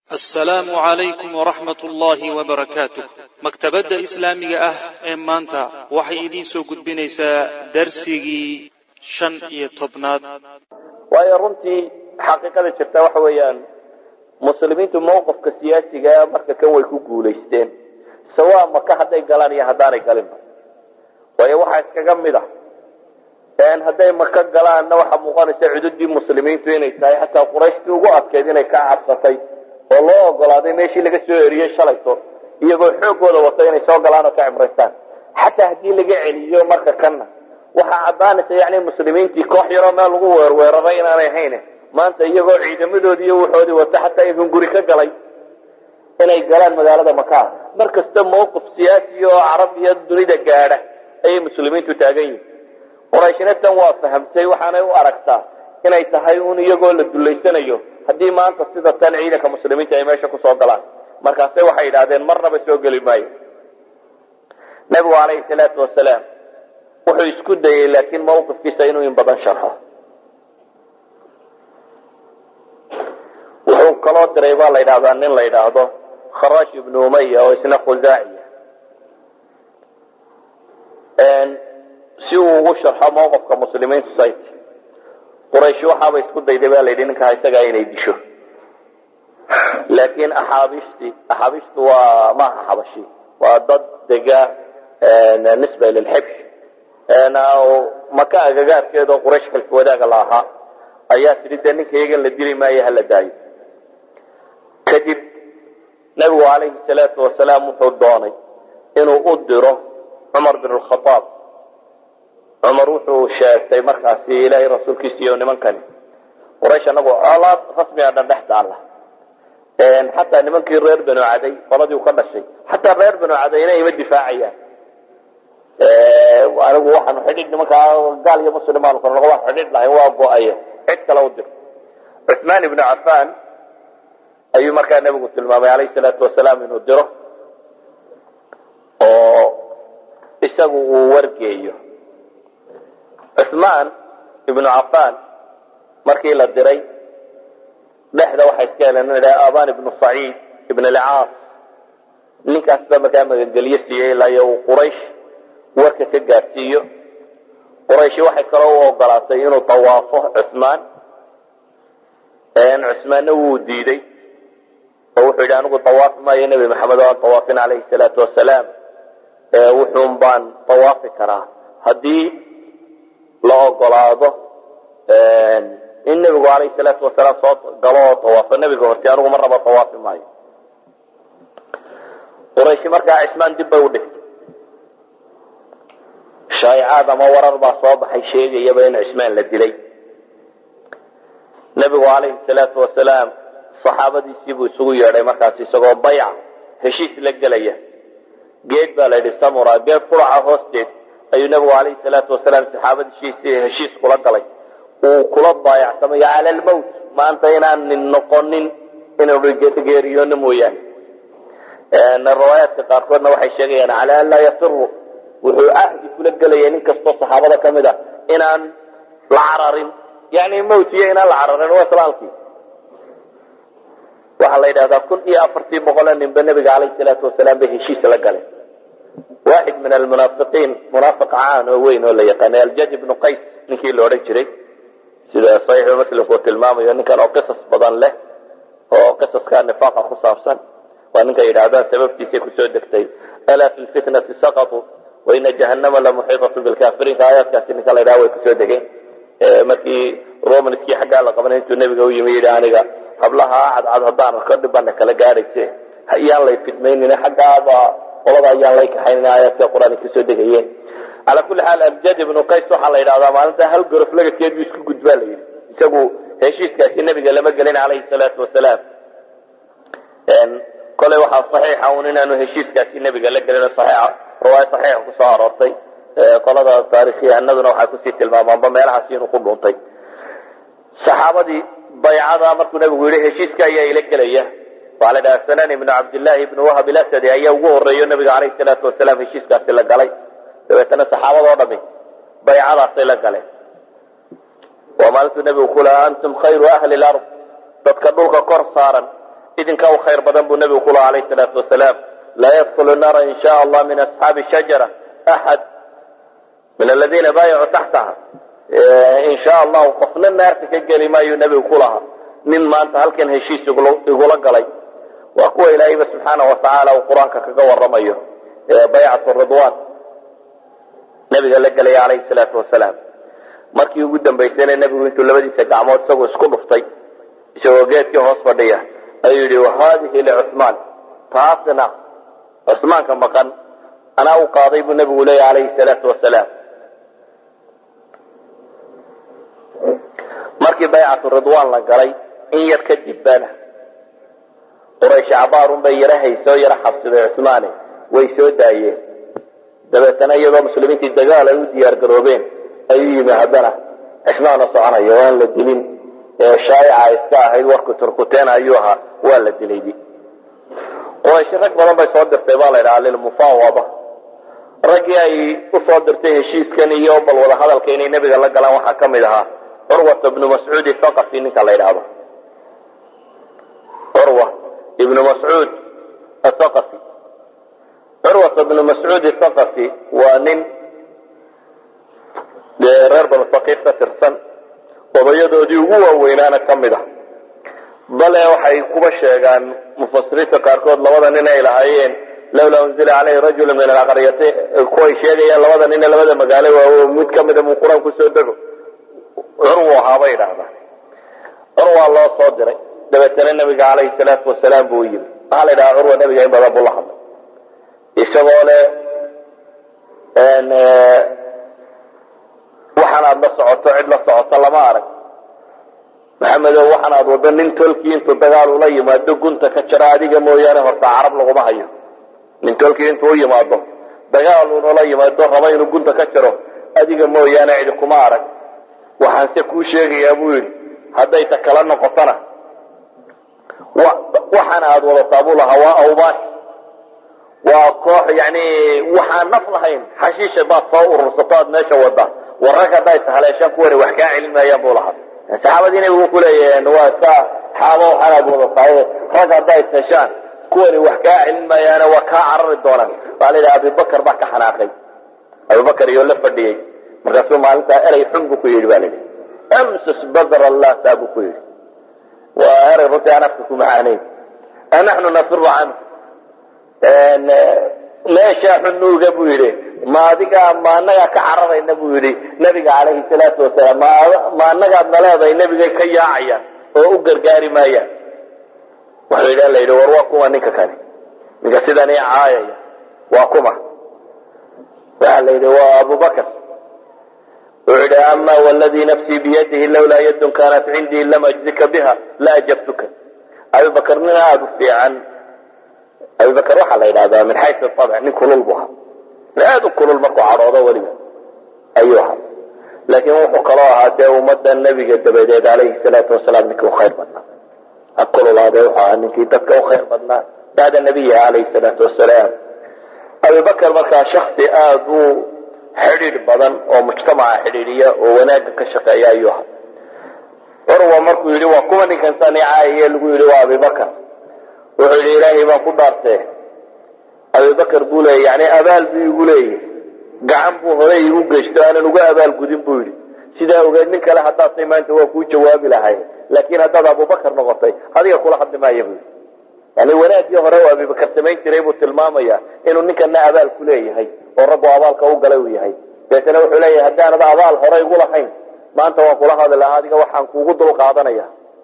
assalaamu calaykum waraxmat ullaahi wabarakaatuh maktabadda islaamiga ah ee maanta waxay idiin soo gudbinaysaa darsigii shan iyo tobnaad waayo runtii xaqiiqada jirta waxa weeyaan muslimiintu mawqifka siyaasiga marka kan way ku guulaysteen sawaa maka hadday galaan iyo haddaanay galinba waayo waxaa iskaga mid ah hadday maka galaanna waxaa muuqanaysa cududii muslimiintu inay tahay xataa qurayshtii ugu adkeyd inay ka cabsatay oo loo ogolaaday meeshii laga soo eriyey shalayto iyagoo xoogooda wata inay soo galaan oo ka cimraystaan xataa haddii laga celiyo marka kanna waxaa caddaanaysa yani muslimiintii koox yaroo meel lagu weerweeraray inaanay ahayn maanta iyagoo ciidamadoodii iyo wuxoodii wata xataa idin guri ka galay inay galaan magaalada maka mar kasta mawqif siyaasi oo carab iyo dunida gaadha ayay muslimiintu taagan yihin qurayshna tan waa fahamtay waxaanay u aragtaa inay tahay un iyagoo la dullaysanayo haddii maanta sida tan ciidanka muslimiinta ay meesha kusoo galaan markaase waxay yidhahdeen marnaba soo geli maayo nabigu calayhi salaatu wasalaam wuxuu isku dayey laakiin mawqifkiisa inuu in badan sharxo wuxuu kaloo diray baa la yidhahdaa nin la yidhaahdo kharash ibnu umaya oo isna khusaaciya si uu ugu sharxo mawqifka muslimiintu sayt quraysh waxaaba isku dayday ba la yidhi ninkaa isagaa inay disho laakiin axaabiishtii axaabiishtu waa maaha xabashi waa dad dega nisba lilxibsh maka agagaarkeeda oo quraysh xilfi wadaaga la ahaa ayaa tidhi dee ninka iyagan la dili maayo hala daayo kadib nabigu calayhi salaatu wasalaam wuxuu doonay inuu u diro cumar bin lkhaaab cumar wuxuu sheegtay markaasi ilaahay rasuulkiisa iyo nimankani quraysh anagu colaad rasmiga dhan dhex taalla xataa nimankii reer banu caday qoladii u ka dhashay xataa reer banu cadayna ima difaacayaan anigu waxaanu xidhiidh nimankaa gaal iyo muslim baanu kala waan xidhiidh lahayn waa go-aye cid kale u dir cuثmaan ibnu cafaan ayuu markaa nebigu tilmaamay alayh salaatu wasalaam inuu diro oo isagu uu wargeeyo cuثmaan ibnu cafaan markii la diray dhexda waxay iska heleen in idhaha aban ibnu saciid ibn alcaas ninkaas baa markaa magangelyo siiyey ilaa iyo uu quraysh warka ka gaadhsiiyo qurayshi waxay kaloo u ogolaatay inuu tawaafo cuثmaan cuثmaanna wuu diiday oo wuxuu yidhi anigu tawaafi maayo nebi maxamed oo aan tawaafin calayhi salaatu wasalaam wuxuun baan tawaafi karaa haddii la ogolaado in nebigu alayhi salaatu wasalaam soo galo oo tawaafo nebiga horti anigu mar raba tawaafi maayo qurayshi markaa cismaan dib bay u dhigtay shaa'icaad ama warar baa soo baxay sheegayaba in cismaan la dilay nebigu calayhi salaatu wasalaam saxaabadiisii buu isugu yeedhay markaas isagoo bayca heshiis la gelaya geed baa la yidhi samura geed quraca hoosteed ayuu nebigu calayhi salaatu wasalaam saxaabadiisii heshiis kula galay uu kula baayacsamay cala almowt maanta inaan nin noqonin inuu geeriyoono mooyaane riwaayaadka qaarkoodna waxay sheegayaan cala an laa yafiru wuxuu ahdi kula gelaya nin kastoo saxaabada ka mid a inaan la cararin yani mowt iyo inaan la cararin waa islaalkii waxaa la yidhahdaa kun iyo afartii boqoloo ninba nebiga calayhi salaatu wasalaam bay heshiis la galeen waaxid min almunaafiqiin munaafiq caan oo weyn oo la yaqaanay aljaj ibnu qays ninkii la odhan jiray sida saxiixu muslimku uu tilmaamayo ninkan oo qisas badan leh oo qisaska nifaaqa ku saabsan waa ninka yidhaahdaan sababtiisay kusoo degtay alaa fi lfitnati saqatuu waina jahannama lamuxiiطatu bilkafiriinka aayaadkaasi ninka la yidhaha way kusoo degeen markii romanskii xaggaa la qabanay intuu nebiga u yimi yidhi aniga hablaha cadcad haddaan arko dhibana kala gaadhayse ayaan lay fidmaynin xaggaaba qolada ayaan lay kaxaynin aayaadka qur-aanka kasoo degayeen calaa kulli xaal aljad ibnu qays waxaa la yidhahdaa maalinta hal gorof lagakeed buu isku gudbaa la yidhi isagu heshiiskaasi nebiga lama gelin calayhi salaatu wasalaam koley waxaa saxiixa un inaanu heshiiskaasi nebiga la gelin saxiixa riwaaya saxiixa kusoo aroortay qolada taarikhyahanaduna waxay kusii tilmaamaanba meelahaasi inuu ku dhuuntay saxaabadii baycada markuu nebigu yidhi heshiiska ayaa ila gelaya waxaa la dhahaa sanan ibnu cabdillaahi ibnu wahab ilasadi ayaa ugu horeeyo nabiga calayhi salaatu wasalaam heshiiskaasi la galay dabeetana saxaabadoo dhami baycadaasay la galeen waa maalintuu nebigu ku lahaa antum khayru ahli lard dadka dhulka kor saaran idinka u khayr badan buu nebigu ku laha alayh salaatu wasalaam laa yadkulu naara in sha allah min asxaabi shajara axad min aladiina baayacuu taxtaha in sha allahu qofna naarta ka geli maayuu nebigu ku lahaa nin maanta halkan heshiis igula galay waa kuwa ilaahayba subxaana watacaala uu qur-aanka kaga waramayo baycatu ridwan nabiga la gelaya calayhi salaatu wasalaam markii ugu dambaysayna nebigu intuu labadiisa gacmood isagoo isku dhuftay isagoo geedkii hoos fadhiya ayuu yidhi wahadihi licuhmaan taasna cusmaanka maqan anaa u qaaday buu nebigu leeya calayhi salaatu wasalaam markii baycatu ridwan la galay in yar kadib bana quraysh cabaarun bay yaro haysoo yaro xabsiday cusmaane way soo daayeen dabeetana iyadoo muslimiintii dagaal ay u diyaar garoobeen ayuu yimi haddana cismaana soconayo waan la dilin shaayica iska ahayd warku turkuteen ayuu ahaa waa la dilay quraysh rag badan bay soo dirtay baa la ydhaha lilmufaawada raggii ay usoo dirtay heshiiskan iyo bal wada hadalka inay nebiga la galaan waxaa ka mid ahaa curwata ibnu mascuud thaqafi ninka la ydhaahdo curwa ibnu mascuud athaqafi curwata ibnu mascuud athaqafi waa nin reer banu haqiif ka tirsan odayadoodii ugu waaweynaana ka mid ah bale waxay kuba sheegaan mufasiriinta qaarkood labada nin ay lahaayeen lawlaa unzila caleyhi rajulu min alaqaryati kuway sheegayaan labada nine labada magaalo waawo mid ka mida muu qur-aan kusoo dego curwu ahaa bay idhaahdaan curwaa loo soo diray dabeetana nabiga calayhi salaatu wasalaam buu yimi waxaa la yidhaha curwa nabiga in badan buu la hadlay isagoo le waxaan aad la socoto cid la socoto lama arag maxamedow waxaan aad waddo nin tolkii intuu dagaal ula yimaado gunta ka jira adiga mooyaane horta carab laguma hayo nin tolkii intuu u yimaado dagaal unula yimaado raba inuu gunta ka jiro adiga mooyaane cidi kuma arag waxaan se kuu sheegayaa buu yidhi hadday ta kala noqotona waxaan aad wadataa buu lahaa waa awbaash waa koox yani waxaan naf lahayn xashiisha baad soo urursato aad meesha wada war rag haddaa ishaleeshaan kuwani wax kaa celin maayaan buu lahaa saxaabadii nabigu ku leeyahen waa iska xaabo waxaan aad wadataa rag haddaa isheshaan kuwani wax kaa celin maayaane waa kaa carari doonaan waa la yidhaha abibakar baa ka xanaaqay abibakar iyo la fadhiyey markaasuu maalintaa erey xun buu ku yidhi ba la yidhi amsus badr allata buu ku yidhi waa erey runtii aan afka ku macaanayn anaxnu nafiru canhu meeshaa xunuuga buu yidhi ma adigaa ma anagaa ka cararayna buu yidhi nabiga calayhi salaatu wasalaam ma anagaad naleedahay nebigay ka yaacayaan oo u gargaari maayaan wuxuu yidhi la yidhi war waa kuma ninka kani ninka sidan i caayaya waa kuma waxa la yidhi waa abubakr wuxuu yidhi ama wladii nafsii biyadihi lawlaa yadun kaanat cindii lam ajzika biha la ajabtuka abibakr nin aada u fiican abibakr waxaa la yidhahdaa min xayu abc nin kulul bu ahaa nin aada u kulul markuu cadhoodo weliba ayuu ahaa laakiin wuxuu kaloo ahaa dee ummadda nebiga dabadeed alayhi salaatu wasalaam ninkii u khayr badnaa ha kululaade wuxuu ahaa ninkii dadka u khayr badnaa bacda nabiyiha alayhi salaatu wasalaam abibakr markaa shaksi aada u xidhiidh badan oo mujtamaca xidhiidhiya oo wanaagga ka shaqeeya ayuu ahaa curwa markuu yidhi waa kuwa ninkan sani caayaye lagu yidhi waa abibakr wuxuu yidhi ilaahay baan ku dhaartee abibakr buu leeyay yani abaal buu igu leeyahy gacan buu horey igu geysto aanan uga abaal gudin buu yidhi sidaa ogeed nin kale haddaadtay maanta waa kuu jawaabi lahay laakiin haddaad abubakar noqotay adiga kula hadli maaya buu yidhi yani wanaaggii hore u abibakar samayn jiray buu tilmaamaya inuu ninkana abaal ku leeyahay oo rabbu abaalka u galay uu yahay deetana wuxuu leeyahay haddaanad abaal hore igu lahayn maanta waan kula hadli lahaa adiga waxaan kuugu dul qaadanaya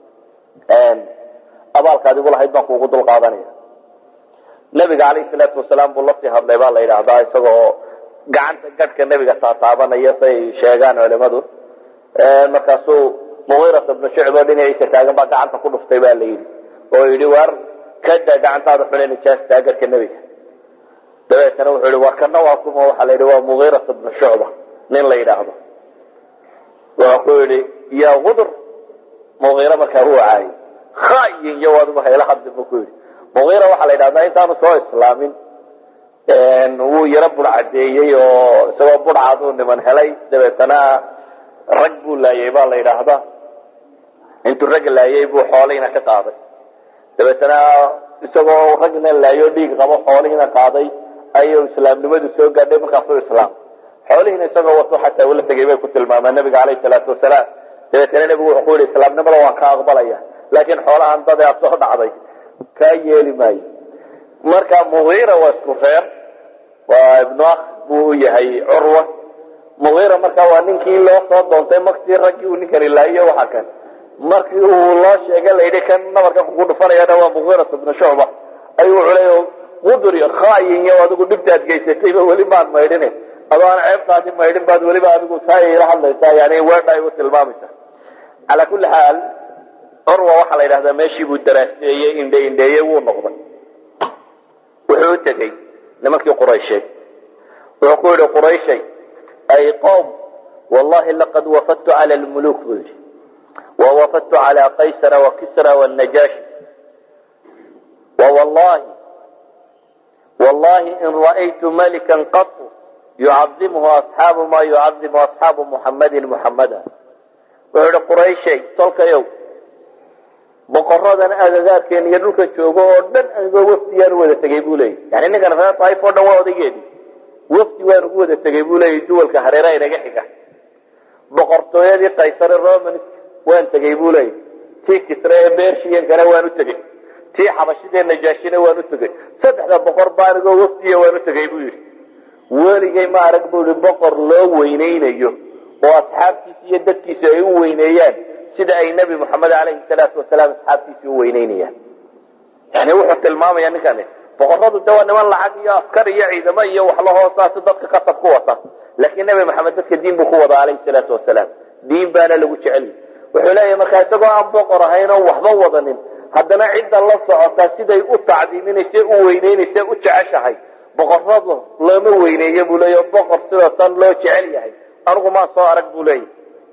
abaalkaad igu lahayd baan kuugu dul qaadanaya nabiga calayhi salaatu wasalaam buu lasii hadlay baa la yidhaahdaa isagoo gacanta gadhka nebiga taataabanaya say sheegaan culimadu markaasuu mugiirat ibnu shucb oo dhinaciisa taagan baa gacanta ku dhuftay ba la yidhi oo yidhi waar kada gacantaada xune nijaastaa gadhka nebiga dabeetana wuxuu yihi war kana waa kuma waxaa la yidhi waa mugiirat ibnu shucba nin la yidhaahdo wuxuu ku yidhi yaa qudur mugiira markaa wuu caayay khayin iyo adigu hayla hadli buu ku yidhi mugiira waxaa la yidhahdaa intaanu soo islaamin wuu yaro budhcadeeyey oo isagoo budhcaduu niman helay dabeetana rag buu laayay baa la yidhaahdaa intuu rag laayay buu xoolihiina ka qaaday dabeetana isagoo ragna laayo dhiig qabo xoolihiina qaaday ayuu islaamnimadu soo gaadhay markaasuu islaam xoolihiina isagoo wato xataa ula tegay bay ku tilmaamaan nabiga caleyhi salaatu wasalaam dabeetana nebigu wuxuu ku yihi islaamnimada waan ka aqbalaya laakiin xoolahan dade aad soo dhacday kaa yeeli maayo marka mugiira waa isku reer waa ibnu akh buu u yahay curwa mugiira marka waa ninkii loo soo doontay maktii raggii uu ninkani laayo waxa kan markii uu loo sheegay layidhi kan nabarkan kugu dhufanayana waa mugiirat ibnu shucba ayuu wuxuu leeya qudur iyo khaayin iyo adigu dhibtaad geysatayba weli maad maydhine adoo aan ceebtaadi maydhin baad weliba adigu taa ila hadlaysaa yani weedha ay u tilmaamaysa calaa kulli xaal curwa waxaa la yidhahdaa meeshii buu daraaseeyey indhe indheeyey wuu noqday wuxuu u tegey nimankii quraysheed wuxuu ku yihi qurayshay ay qowm wallahi laqad wafadtu cala lmuluk buu yidhi wawafadtu cala qaysara wakisra wannajaashi wawallahi wallahi in ra'aytu malikan qatu yucadimuhu asxaabu ma yucadimu asxaabu muxammadin muxammada wuxuu yihi qurayshay tolkayow boqoradan agagaarkeena iyo dhulkan joogo oo dhan anigoo wafdiyaan u wada tegay buu leeyay yani ninkan reer taif oo dhan waa odaygeedi wafdi waan ugu wada tegay buu leeyay duwalka hareera inaga xiga boqortooyadii kaysare romansk waan tegay buu leeyay tii kisre ee bershiyankana waan u tegey tii xabashidee najaashina waan u tegey saddexda boqor ba anigoo wafdiya waan u tegay buu yidhi weligay ma arag buu yihi boqor loo weyneynayo oo asxaabtiisa iyo dadkiisa ay u weyneeyaan sida ay nebi moxamed alayhi salaatu wasalaam asxaabtiisii u weyneynayaan yani wuxuu tilmaamaya ninkani boqoradu de waa niman lacag iyo askar iyo ciidamo iyo waxlahoosaasi dadka kasab ku wata laakiin nebi maxamed dadka diin buu ku wada alayhi salaatu wasalaam diin baana lagu jecel wuxuu leeyahy markaa isagoo aan boqor ahayn oo waxba wadanin haddana cidda la socotaa siday u tacdiiminayse u weyneynayse u jeceshahay boqoradu looma weyneeyo buu leeya boqor sidoo tan loo jecel yahay anigu maa soo arag buu leeyahy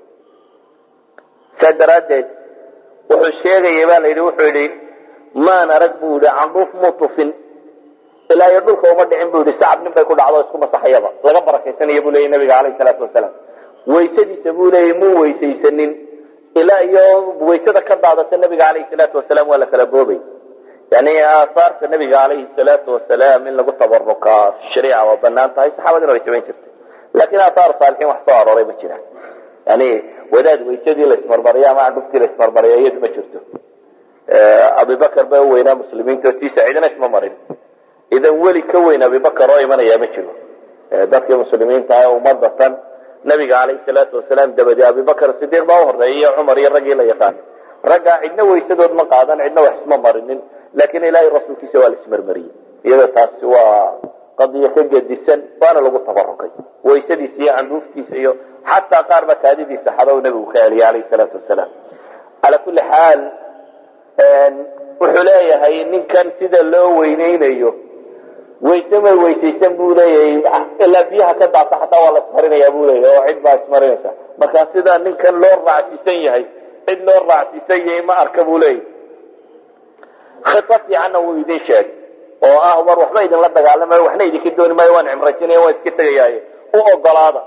saa daraaddeed wuxuu sheegaya baa la yidhi wuxuu yidhi maan arag buu yihi candhuuf muu tufin ilaa iyo dhulka uma dhicin buu yihi sacab nin bay ku dhacdo isku masaxayaba laga barakaysanaya buu leeyay nabiga caleyhi salaatu wasalaam waysadiisa buu leeyay muu weysaysanin ilaa iyo waysada ka daadata nabiga caleyhi salaatu wasalaam waa la kala boobay yani aahaarta nabiga caleyhi salaatu wasalaam in lagu tabarukaa shariica waa banaan tahay saxaabadina way samayn jirtay laakiin aathaar saalixiin wax soo arooray ma jiraan yani wadaad waysadii la ismarmariya ama candhuftii la ismarmariya iyadu ma jirto abibakar ba weynaa muslimiinta tiisa cidina isma marin idan weli ka weyn abibakar oo imanaya ma jiro dadkii muslimiinta ah umada tan nabiga caleyhi salaatu wasalaam dabadi abibakar sidiiq baa uhoreeyay iyo cumar iyo raggii la yaqaan raggaa cidna waysadood ma qaadan cidna wax isma marinin laakiin ilaahay rasuulkiisa waa la ismarmariyey iyada taasi waa qadiyo ka gedisan waana lagu tabarukay waysadiisa iyo candhuuftiisa iyo xataa qaar ba kaadidiisa xado nabigu ka celiyay alayhi salaatu wasalaam calaa kulli xaal wuxuu leeyahay ninkan sida loo weyneynayo wayse may weysaysan buu leeyahay ilaa biyaha ka daata xataa waa la ismarinaya buu leeyahay oo cid baa ismarinaysa marka sida ninkan loo raacsiisan yahay cid loo raacsiisan yahay ma arka buu leeyahay khita fiicanna wuu idin sheegay oo ah war waxba idinla dagaalamayo waxna idinka dooni maayo waan cimraysanaya waan iska tegayaaye u ogolaada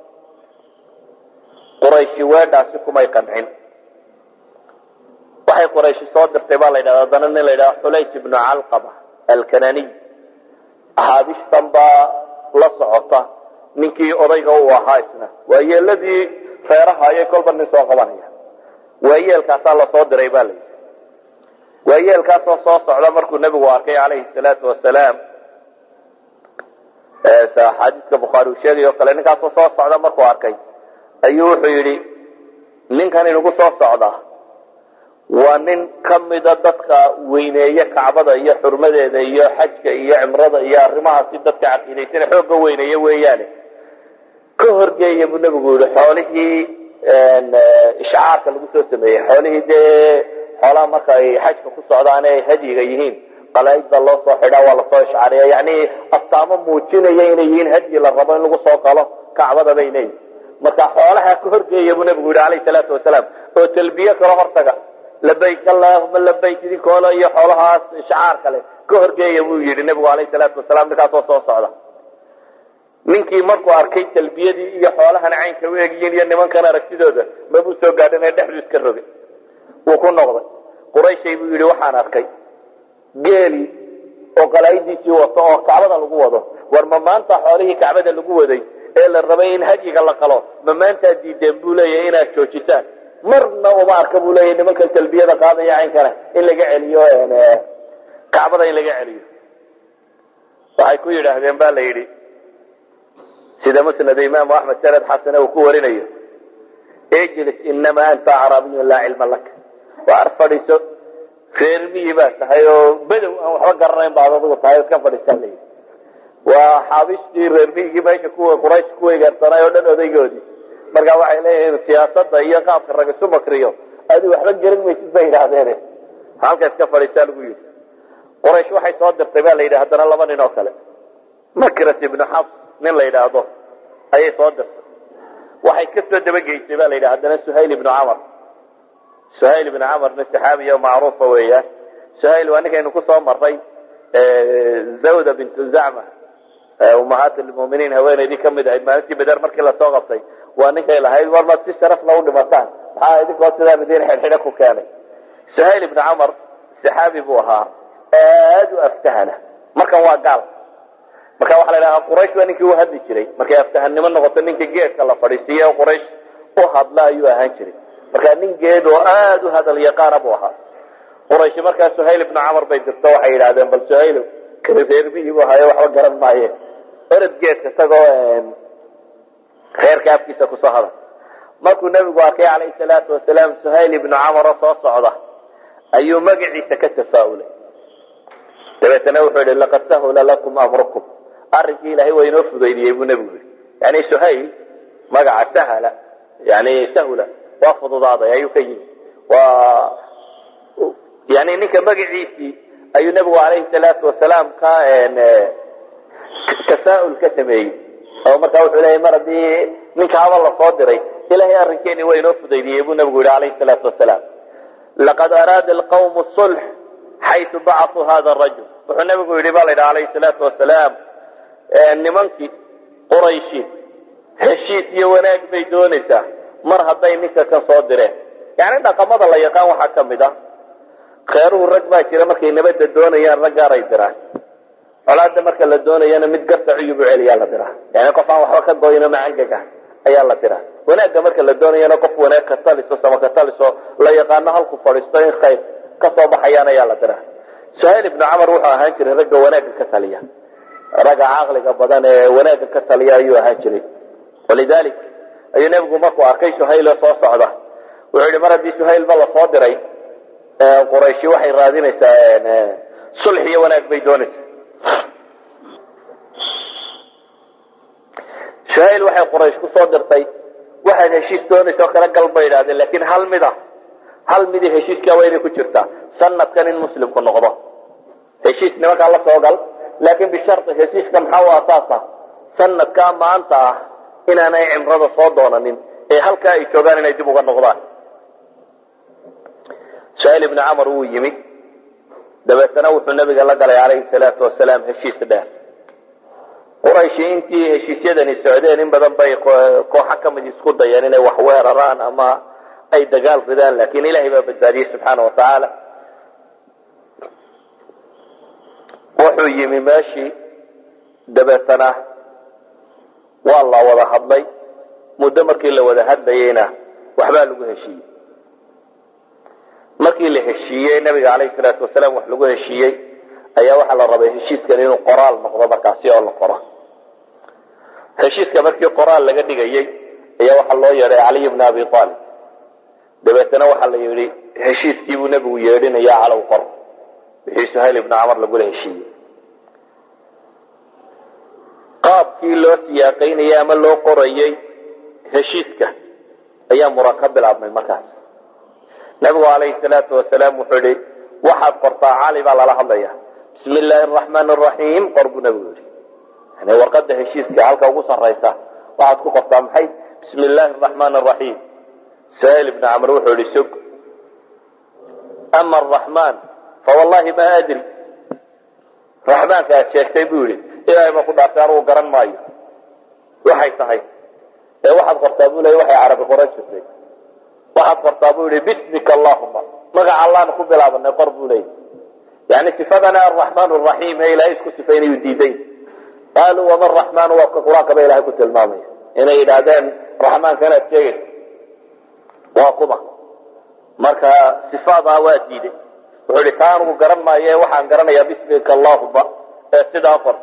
qurayshi weedhaasi kumay qancin waxay qurayshi soo dirtay baa la yidhahda haddana nin la yidhahda xulays ibnu calqaba alkananiy axaabishtan baa la socota ninkii odayga uu ahaa isna waa yeeladii reeraha ayay kolba nin soo qabanaya waayeelkaasaa lasoo diray ba layidhi waayeelkaasoo soo socda markuu nebigu arkay calayhi salaatu wasalaam axaadiiska bukhaari uu sheegay o kale ninkaasoo soo socda markuu arkay ayuu wuxuu yidhi ninkan inugu soo socda waa nin ka mida dadka weyneeye kacbada iyo xurmadeeda iyo xajka iyo cimrada iyo arrimahaasi dadka caqiidaysana xoogga weyneeye weeyaane ka horgeeya buu nebigu yihi xoolihii ishcaarka lagu soo sameeyey xoolihii dee xoolaha marka ay xajka ku socdaan ay hadyiga yihiin qalaaidda loo soo xidhaa waa lasoo ishcaariya yani astaamo muujinaya inay yihiin hadyi la rabo in lagu soo qalo kacbada bay leeyihin marka xoolaha ka horgeeya buu nebigu yihi alayhi salaatu wasalaam oo talbiye kala hortaga labayk allahuma labayk idinkoola iyo xoolahaas shacaar kale ka horgeeya buu yidhi nebigu alayhi salaatu wasalaam ninkaasoo soo socda ninkii markuu arkay talbiyadii iyo xoolahan caynka u egyihiin iyo nimankan aragtidooda mabuu soo gaadhan ee dhexdu iska rogay wuu ku noqday qurayshay buu yidhi waxaan arkay geeli oo qalaayidiisii wato oo kacbada lagu wado war ma maanta xoolihii kacbada lagu waday ee la rabay in hadyiga la qalo ma maantaad diideen buu leeyahy inaad joojisaan marna uma arka buu leeyahy nimankan talbiyada qaadaya caynkana in laga celiyo kacbada in laga celiyo waxay ku yidhaahdeen ba la yidhi sida musnad imaamu axmed sanad xasane uu ku warinayo ijlis inamaa anta carabiyun laa cilma laka waar fadhiiso reer miyi baa tahay oo bedow aan waxba garanayn baad adigu tahay iska fadhiisaa layidhi waa xaabishtii reer miyigii meesha kuwa quraysh ku weegaarsanay oo dhan odaygoodii marka waxay leeyihiin siyaasada iyo qaabka rag isu makriyo adi waxba garan maysid bay yidhaahdeen halka iska fadhiisaa lagu yidhi quraysh waxay soo dirtay ba la yidhi haddana laba nin oo kale makras ibnu xafs nin la yidhaahdo ayay soo dirtay waxay ka soo dabageysay ba la yidhi haddana suhayl ibnu camar suhayl ibnu camar nin saxaabiya macruufa weeyaan suhayl waa ninkaynu kusoo maray zawda bintu zacma umahaat lmuminiin haweenaydii kamid ahayd maalintii beder markii lasoo qabtay waa ninkay lahayd war maad si sharaf la u dhimataan maxaa idinkoo sidaan idin xidhxidho ku keenay suhayl ibnu camar saxaabi buu ahaa aad u aftahana markan waa gaal marka waxaa la idhahaa quraysh waa ninkii u hadli jiray markay aftahannimo noqoto ninka geedka la fadhiisiiye quraysh u hadla ayuu ahaan jiray marka nin geed oo aad u hadal yaqaana buu ahaa quraysh markaa suhayl ibnu camar bay dirto waxay yidhahdeen bal suhayl kani reermihii buu hayo waxba garan maaye orod geedka isagoo reerka afkiisa kusoo hadal markuu nebigu arkay calayhi salaatu wasalaam suhayl ibnu camar oo soo socda ayuu magaciisa ka tafaa'ulay dabeetana wuxuu yihi laqad sahula lakum amrukum arrinkii ilaahay waa inoo fudaydiyey buu nebigu yihi yani suhayl magaca sahala yani sahula waa fududaaday ayuu ka yimi waa yani ninka magaciisii ayuu nebigu calayhi salaatu wasalaam ka tafaa'ul ka sameeyey oo markaa wuxuu leeyahy mar haddii ninka haba lasoo diray ilahay arrinkeeni waa inoo fudaydiyey buu nebigu yihi calayhi salaatu wasalaam laqad araada alqawmu sulx xaytu bacasuu hada rajul wuxuu nebigu yidhi ba la yidhi calayhi salaatu wasalaam nimankii qurayshi heshiis iyo wanaag bay doonaysaa mar hadday ninka kan soo direen yani dhaqamada la yaqaan waxaa ka mid ah kheeruhu rag baa jira markay nabadda doonayaan rag gaaray diraan colaada marka la doonayana mid garta cuyubu celiyaa la diraa yani qof aan waxba ka goyno macangaga ayaa la diraa wanaagga marka la doonayana qof wanaag ka taliso sama ka taliso la yaqaano halku fadhiisto in khayr ka soo baxayaan ayaa la diraa suhayl ibnu camar wuxuu ahaan jiray ragga wanaagga ka taliya ragga caqliga badan ee wanaagga ka taliya ayuu ahaan jiray walidalik ayuu nebigu markuu arkay suhayl oo soo socda wuxuu yihi mar haddii suhaylba lasoo diray qurayshi waxay raadinaysaa sulx iyo wanaag bay doonaysaa suhayl waxay quraysh kusoo dirtay waxaad heshiis doonaysa oo kala gal bay idhahdeen laakiin hal mid a hal midi heshiiskaa waa inay ku jirtaa sanadkan in muslimku noqdo heshiis nimankaa la soo gal laakiin bishari heshiiska maxaa u asaasa sanadkaa maanta ah inaanay cimrada soo doonanin ee halkaa ay joogaan inay dib uga noqdaan suhayl ibnu camar wuu yimi dabeetana wuxuu nabiga la galay calayhi salaatu wasalaam heshiis dheer qurayshi intii heshiisyadani socdeen in badan bay kooxo ka mid isku dayeen inay wax weeraraan ama ay dagaal ridaan laakiin ilahay baa badbaadiyey subxaana wa tacaala wuxuu yimi meeshii dabeetana waa la wada hadlay muddo markii la wada hadlayeyna waxbaa lagu heshiiyey markii la heshiiyey nabiga calayhi salaatu wasalaam wax lagu heshiiyey ayaa waxaa la rabay heshiiskan inuu qoraal noqdo markaasi oo la qoro heshiiska markii qoraal laga dhigayey ayaa waxaa loo yeedhay caliy bna abi aalib dabeetana waxaa la yidhi heshiiskii buu nebigu yeedhinaya calow qor wixii suhayl ibna camar lagula heshiiyey qaabkii loo siyaaqaynayey ama loo qorayey heshiiska ayaa muran ka bilaabmay markaas nabigu calayhi salaatu wasalaam wuxuu yihi waxaad qortaa cali baa lala hadlaya bismi illaahi araxmaan araxiim qor buu nabigu yihi yani warqada heshiiska halka ugu saraysa waxaad ku qortaa maxay bismi illaahi araxmaan araxiim suhayl ibni camr wuxuu yihi sog ama araxmaan fawallahi ma adri raxmaanka aad sheegtay buu yihi ilaahay baa ku dhaartay anugu garan maayo waxay tahay ee waxaad qortaa buu leey waxay carabi qoran jirtay waxaad qortaa buu yihi bismika allahuma magaca allaanu ku bilaabanay qor buu leeyay yani sifadana araxmaan raxiim ee ilahay isku sifaynayu diiday qaaluu wama raxmaanu waa ka qur-aanka ba ilahay ku tilmaamaya inay yidhaahdeen raxmaanka inaad sheegaysa waa kuma marka sifaadaa waa diiday wuxuu ihi taa anugu garan maaye waxaan garanayaa bismika allahuma ee sidaa qor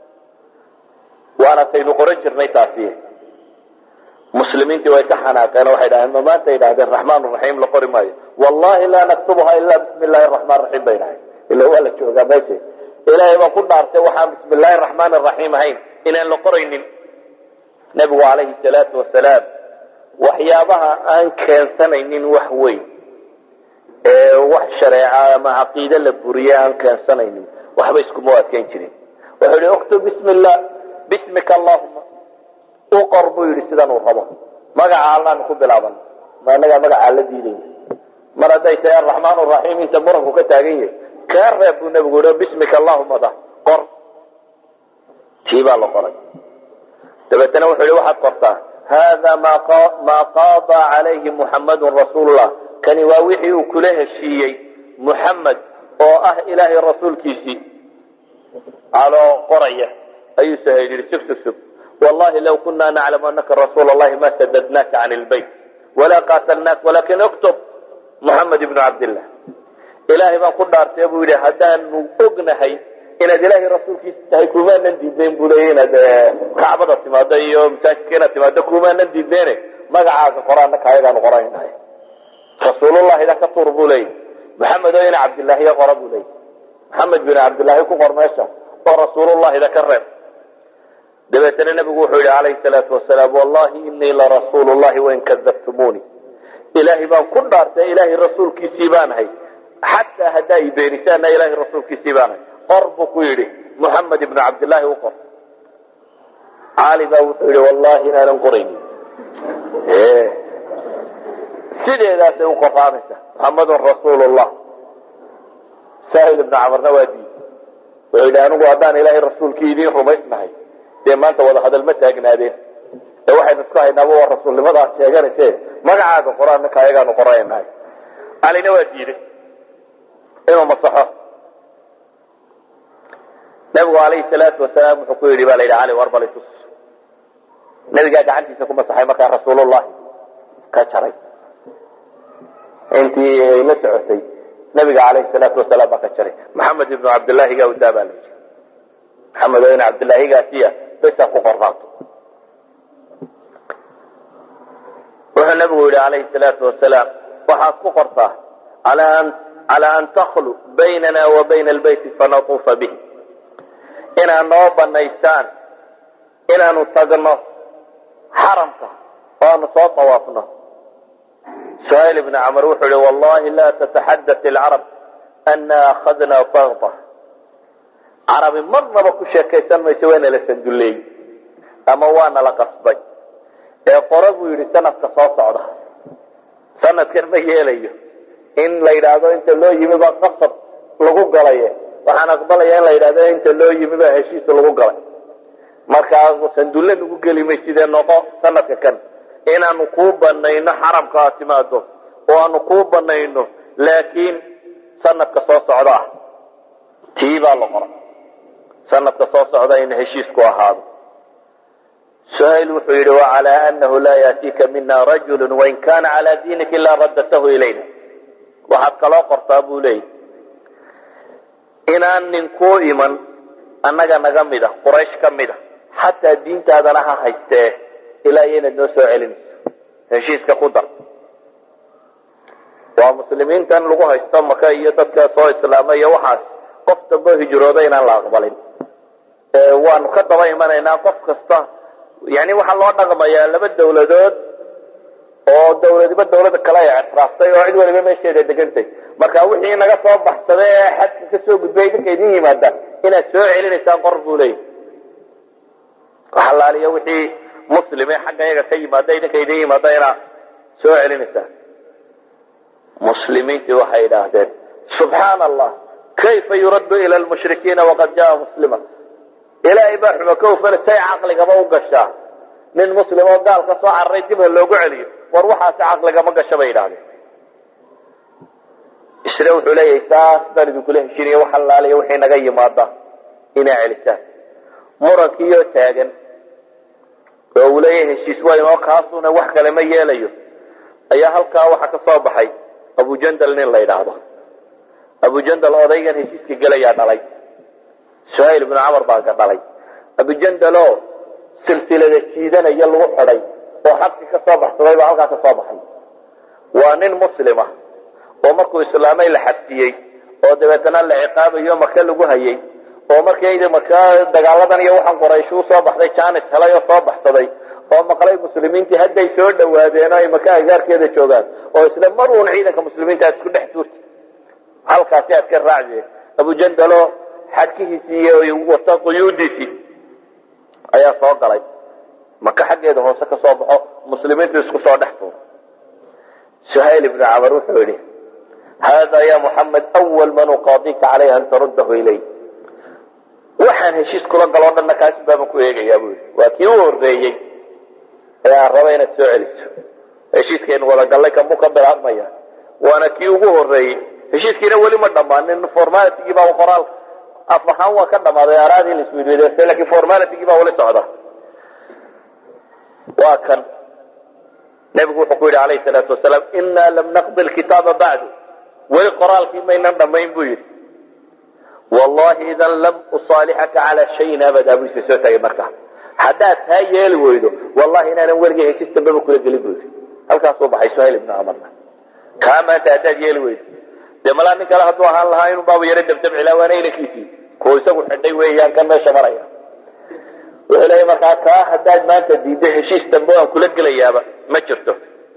waana taynu qoran jirnay taasi muslimiintii way ka xanaaqeen waxay dhahdeen ma maanta yidhahdeen raxmaan raxiim la qori maayo wallahi laa naktubuha ilaa bismi illaahi raxmaan raxiim bay dhahay ila waa la joogaa meesha ilaahay baa ku dhaartay waxaan bismi illaahi raxmaan raxiim ahayn inaan la qoraynin nebigu calayhi salaatu wasalaam waxyaabaha aan keensanaynin wax weyn ee wax shareeca ama caqiide la buriye aan keensanaynin waxba iskuma adkeyn jirin wuxuu yihi uktub bismi illah bismika allahuma u qor buu yidhi sidan uu rabo magaca allaanu ku bilaaban ma anagaa magacaa la diidayna mar hadday tahay araxmaan raxiim inta muranku ka taagan yahay kaa reeb buu nebigu yihi bismika allahuma da qor tii baa la qoray dabeetana wuxuu yihi waxaad qortaa hada maa qaada calayhi muxamadun rasuulullah kani waa wixii uu kula heshiiyey muxamed oo ah ilaahay rasuulkiisii aloo qoraya ayuu sahayl yihi sug sug sug wallahi law kuna naclamu anaka rasuul allahi ma sadadnaaka can lbayt walaa qaatalnaak walakin uktub muxamed ibnu cabdillah ilaahay baan ku dhaartay buu yidhi haddaanu ognahay inaad ilaahay rasuulkiisa tahay kumaanan diidayn buu leeya inaad kacbada timaado iyo masaajidka inaad timaado kumaanan diideyne magacaaga qoraanaka ayagaanu qoraynahay rasuulullahi da ka tuur buu leeya maxamed oo ina cabdillaahiya qora buu leeya maxamed bin cabdillaahi ku qor meesha oo rasuulullahi da ka reeb dabeetana nabigu wuxuu yihi calayhi salaatu wasalaam wallahi inii larasuulu llahi wain kadabtumuuni ilaahay baan ku dhaartay ilaahay rasuulkiisii baanahay xataa haddaa i beenisaana ilaahay rasuulkiisii baanahay qor buu ku yidhi muxamed ibnu cabdillaahi u qor cali baa wuxuu yihi wallahi inaanan qoraynin sideedaasay u qoraanaysa muxamedun rasuulu llah sahil ibnu camarna waa diiday wuxuu yidhi anigu haddaan ilaahay rasuulkii idiin rumaysnahay dee maanta wada hadal ma taagnaadeen ee waxaynu isku haynaaba waa rasuulnimada aad sheeganayse magacaaga qora ninka ayagaanu qoraynahay calina waa diiday inuu masaxo nabigu alayhi salaatu wasalaam wuxuu ku yidhi ba la yidhi cali war bal itus nabigaa gacantiisa ku masaxay markaa rasuulullahi ka jaray intii ay la socotay nabiga alayhi salaatu wasalaam baa ka jaray maxamed ibnu cabdillaahiga udaa baa la yidhi maxamed oo in cabdillaahigaasiya besa ku qornaato wuxuu nabigu yihi alayhi salaatu wasalaam waxaad ku qortaa calaa an takhlu baynana wa bayna albeyti fanatuufa bih inaad noo banaysaan inaanu tagno xaramka oo aanu soo tawaafno suhayl ibn camr wuxuu yihi wallahi la tataxadath ilcarab ana akhadna bagda carabi marnaba ku sheekaysan mayso waa nala sanduleey ama waa nala qasbay ee qora buu yidhi sanadka soo socda sanadkan ma yeelayo in la yidhaahdo inta loo yimi baa qasab lagu galaye waxaan aqbalaya in la yidhahdo inta loo yimi baa heshiis lagu galay markaa sandulle nagu geli may sidee noqo sanadka kan inaanu kuu banayno xaramka aad timaado oo aanu kuu banayno laakiin sanadka soo socda ah tii baa la qora sanadka soo socda in heshiisku ahaado suhayl wuxuu yidhi wacalaa anahu laa yaatiika mina rajulu wain kana calaa diinika ilaa raddatahu ilayna waxaad kaloo qortaa buu leeyay inaan nin kuu iman annaga naga mid a quraysh ka mid a xataa diintaadana ha haystee ilaa iyo inaad noo soo celinayso heshiiska ku dar waa muslimiintan lagu haysto maka iyo dadka soo islaamay iyo waxaas qof dambe hijrooda inaan la aqbalin waanu ka daba imanaynaa qof kasta yani waxaa loo dhaqmayaa laba dawladood oo dawladiba dawlada kale ay ictiraaftay oo cid waliba meesheeda degantay marka wixii naga soo baxsaday ee xadka kasoo gudbay idinka idin yimaada inaad soo celinaysaan qor buu leeyahy waxalaaliya wixii muslime xagga iyaga ka yimaada idinka idin yimaada inaad soo celinaysaan muslimiintii waxay idhaahdeen subxaana allah kayfa yuraddu ila lmushrikiina waqad jaa muslima ilaahay baa xumo ka ufana say caqligaba u gashaa nin muslim oo gaal ka soo cararay dib ha loogu celiyo war waxaasi caqligama gasha bay idhahdeen isna wuxuu leeyahay saas baan idinkula heshinaya wax allaaliya wixii naga yimaada inaa celisaan murankiiyoo taagan oo uu leeyahay heshiis waa inoo kaasuna wax kale ma yeelayo ayaa halkaa waxaa ka soo baxay abujandal nin la yidhaahdo abujandal odaygan heshiiska gelayaa dhalay suhayl ibnu camar baa ka dhalay abujandalo silsilada jiidanaya lagu xidhay oo xabsi ka soo baxsaday baa halkaa ka soo baxay waa nin muslima oo markuu islaamay la xabsiyey oo dabeetana la ciqaabayo maka lagu hayay oo markayda maka dagaaladan iyo waxaan qoraysh u soo baxday janis helay oo soo baxsaday oo maqlay muslimiintii hadday soo dhawaadeen oo ay maka agaarkeeda joogaan oo isla mar uun ciidanka muslimiinta aad isku dhex tuurta halkaasi aad ka raacde abujandalo xadkihiisii iyo wata quyuudiisii ayaa soo galay maka xaggeeda hoose ka soo baxo muslimiintu isku soo dhex tuuro suhayl ibnu camar wuxuu yidhi hada ya muxamed awal man uqaadika calayha an taruddahu ilay waxaan heshiis kula galoo dhanna kaasi baaban ku eegayaa buu yidhi waa kii u horreeyey ee aan raba inaad soo celiso heshiiskaynu wada gallay kamuu ka bilaabmaya waana kii ugu horreeyey heshiiskiina weli ma dhammaanin formalitigii baa qoraal af ahaan waa ka dhammaaday araadii la isweydiidaystay lakin formalitigii baa weli socda waa kan nebigu wuxuu ku yidhi alayhi salaatu wasalaam inaa lam naqdi lkitaaba bacdu weli qoraalkii maynan dhammayn buu yidhi wallahi idan lam usaalixaka calaa shayin abada buu isa soo tagay markaa haddaad taa yeeli weydo wallahi inaanan weligay heshiis dambeba kula gelin buu yidhi halkaasuu baxay suhayl ibnu camarna kaa maanta haddaad yeeli weydo dee malaa nin kale hadduu ahaan lahaa inuu baabu yaro dabdabcilaa waana inankiisii kuwa isagu xidhay weeyaan kan meesha maraya wuxuu leeya markaa kaa haddaad maanta diiddo heshiis dambe aan kula gelayaaba ma jirto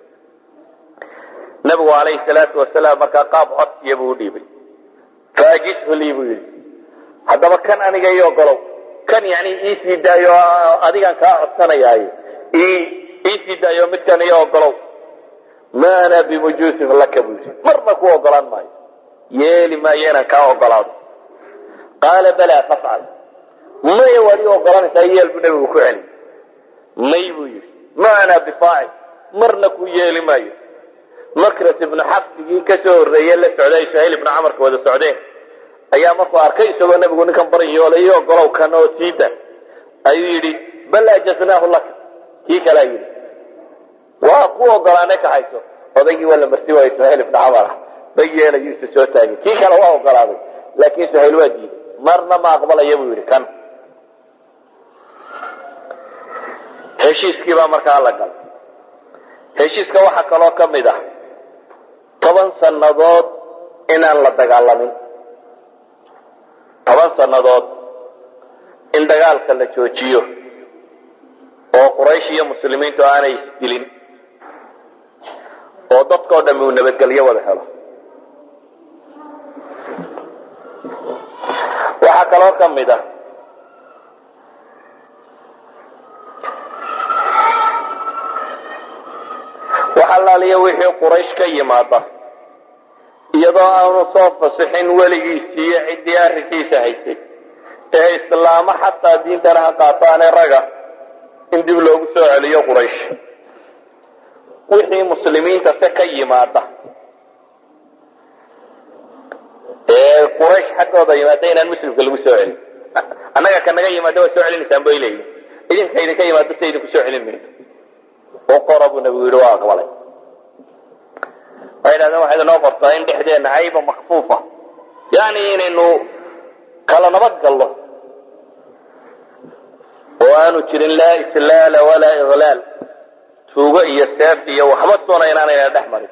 nabigu alayhi salaatu wasalaam markaa qaab codsiya buu udhiibay faajishu lii buu yidhi haddaba kan aniga ii ogolow kan yani iisii daayo adigaan kaa codsanayaayo iisii daayo midkan ii ogolow ma ana bimujuusin laka buu yidhi marna ku ogolaan maayo yeeli maayo inaan kaa ogolaado qaala balaa fafcal maya waad ii ogolanaysaa yeel buu nabigu ku celi may buu yidhi ma ana bifaacil marna ku yeeli maayo makras ibnu xabsigii kasoo horreeye la socday suhayl ibnu camarka wada socdeen ayaa markuu arkay isagoo nabigu ninkan baryoolay ii ogolow kan oo siida ayuu yidhi bal ajaznaahu laka kii kalaa yidhi waa ku ogolaanay ka hayso odaygii waa la marsi waayey suhayl ibnu camar ah bay yeelayuu isa soo taagay kii kale waa ogolaaday laakiin suhayl waa diiday marna ma aqbalaya buu yidhi kan heshiiskii baa markaa la galay heshiiska waxaa kaloo ka mid ah toban sannadood inaan la dagaalamin toban sannadood in dagaalka la joojiyo oo quraysh iyo muslimiintu aanay isdilin oo dadkao dhammi uu nabadgelyo wada helo waxaa kaloo ka mid ah wax allaaliya wixii quraysh ka yimaada iyadoo aanu soo fasixin weligiisii iyo ciddii arrinkiisa haysay ee islaamo xataa diintana ha qaataane raga in dib loogu soo celiyo quraysh wixii muslimiinta se ka yimaada ee quraysh xaggooda yimaada inaan muslimka lagu soo celin annaga ka naga yimaada waa soo celinaysaan bay leeyihin idinka idinka yimaado se idinku soo celin mayno u qora buu nabigu yidhi waa aqbalay waxay dhahdeen waxayd inoo qortaa in dhexdeenna cayba makfuufa yani inaynu kala nabad galno oo aanu jirin laa islaala walaa iklaal tuugo iyo seef iyo waxba toona inaanayna dhex marin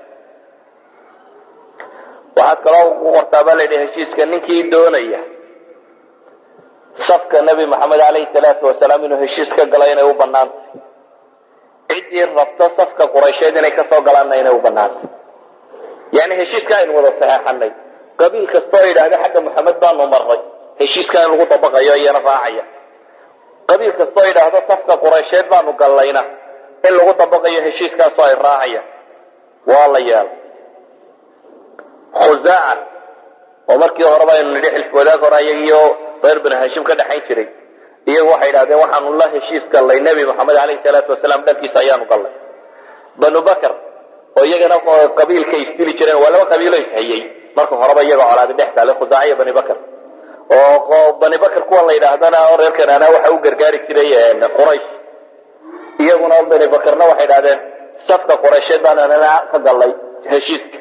waxaad kaloo ku qortaa baa layidhi heshiiska ninkii doonaya safka nebi maxamed alayhi salaatu wasalaam inuu heshiis ka galo inay u banaantay ciddii rabto safka quraysheed inay kasoo galaanna inay u banaantay yani heshiiska aynu wada saxeexanay qabiil kastoo yidhaahda xagga maxamed baanu marray heshiiska in lagu dabaqayo iyana raacaya qabiil kastoo yidhaahdo safka quraysheed baanu gallayna in lagu dabaqayo heshiiskaasoo ay raacayaan waa la yeelay khusaaca oo markii horeba aynu nidhi xilf wadaag hore ayagiyo reer bani hashim ka dhexayn jiray iyagu waxay idhahdeen waxaanu la heshiis gallay nebi maxamed alayhi salaatu wasalaam dhankiisa ayaanu gallay banu bakr oo iyagana qabiilka isdili jireen waa laba qabiilo ishayey marka horeba iyaga colaadi dhex taale khusaaciya bani bakr oo bani bakr kuwan la yidhaahdana oo reer kanaana waxa u gargaari jiray quraysh iyaguna bani bakrna waxay idhahdeen safka quraysheed baan anana ka gallay heshiiska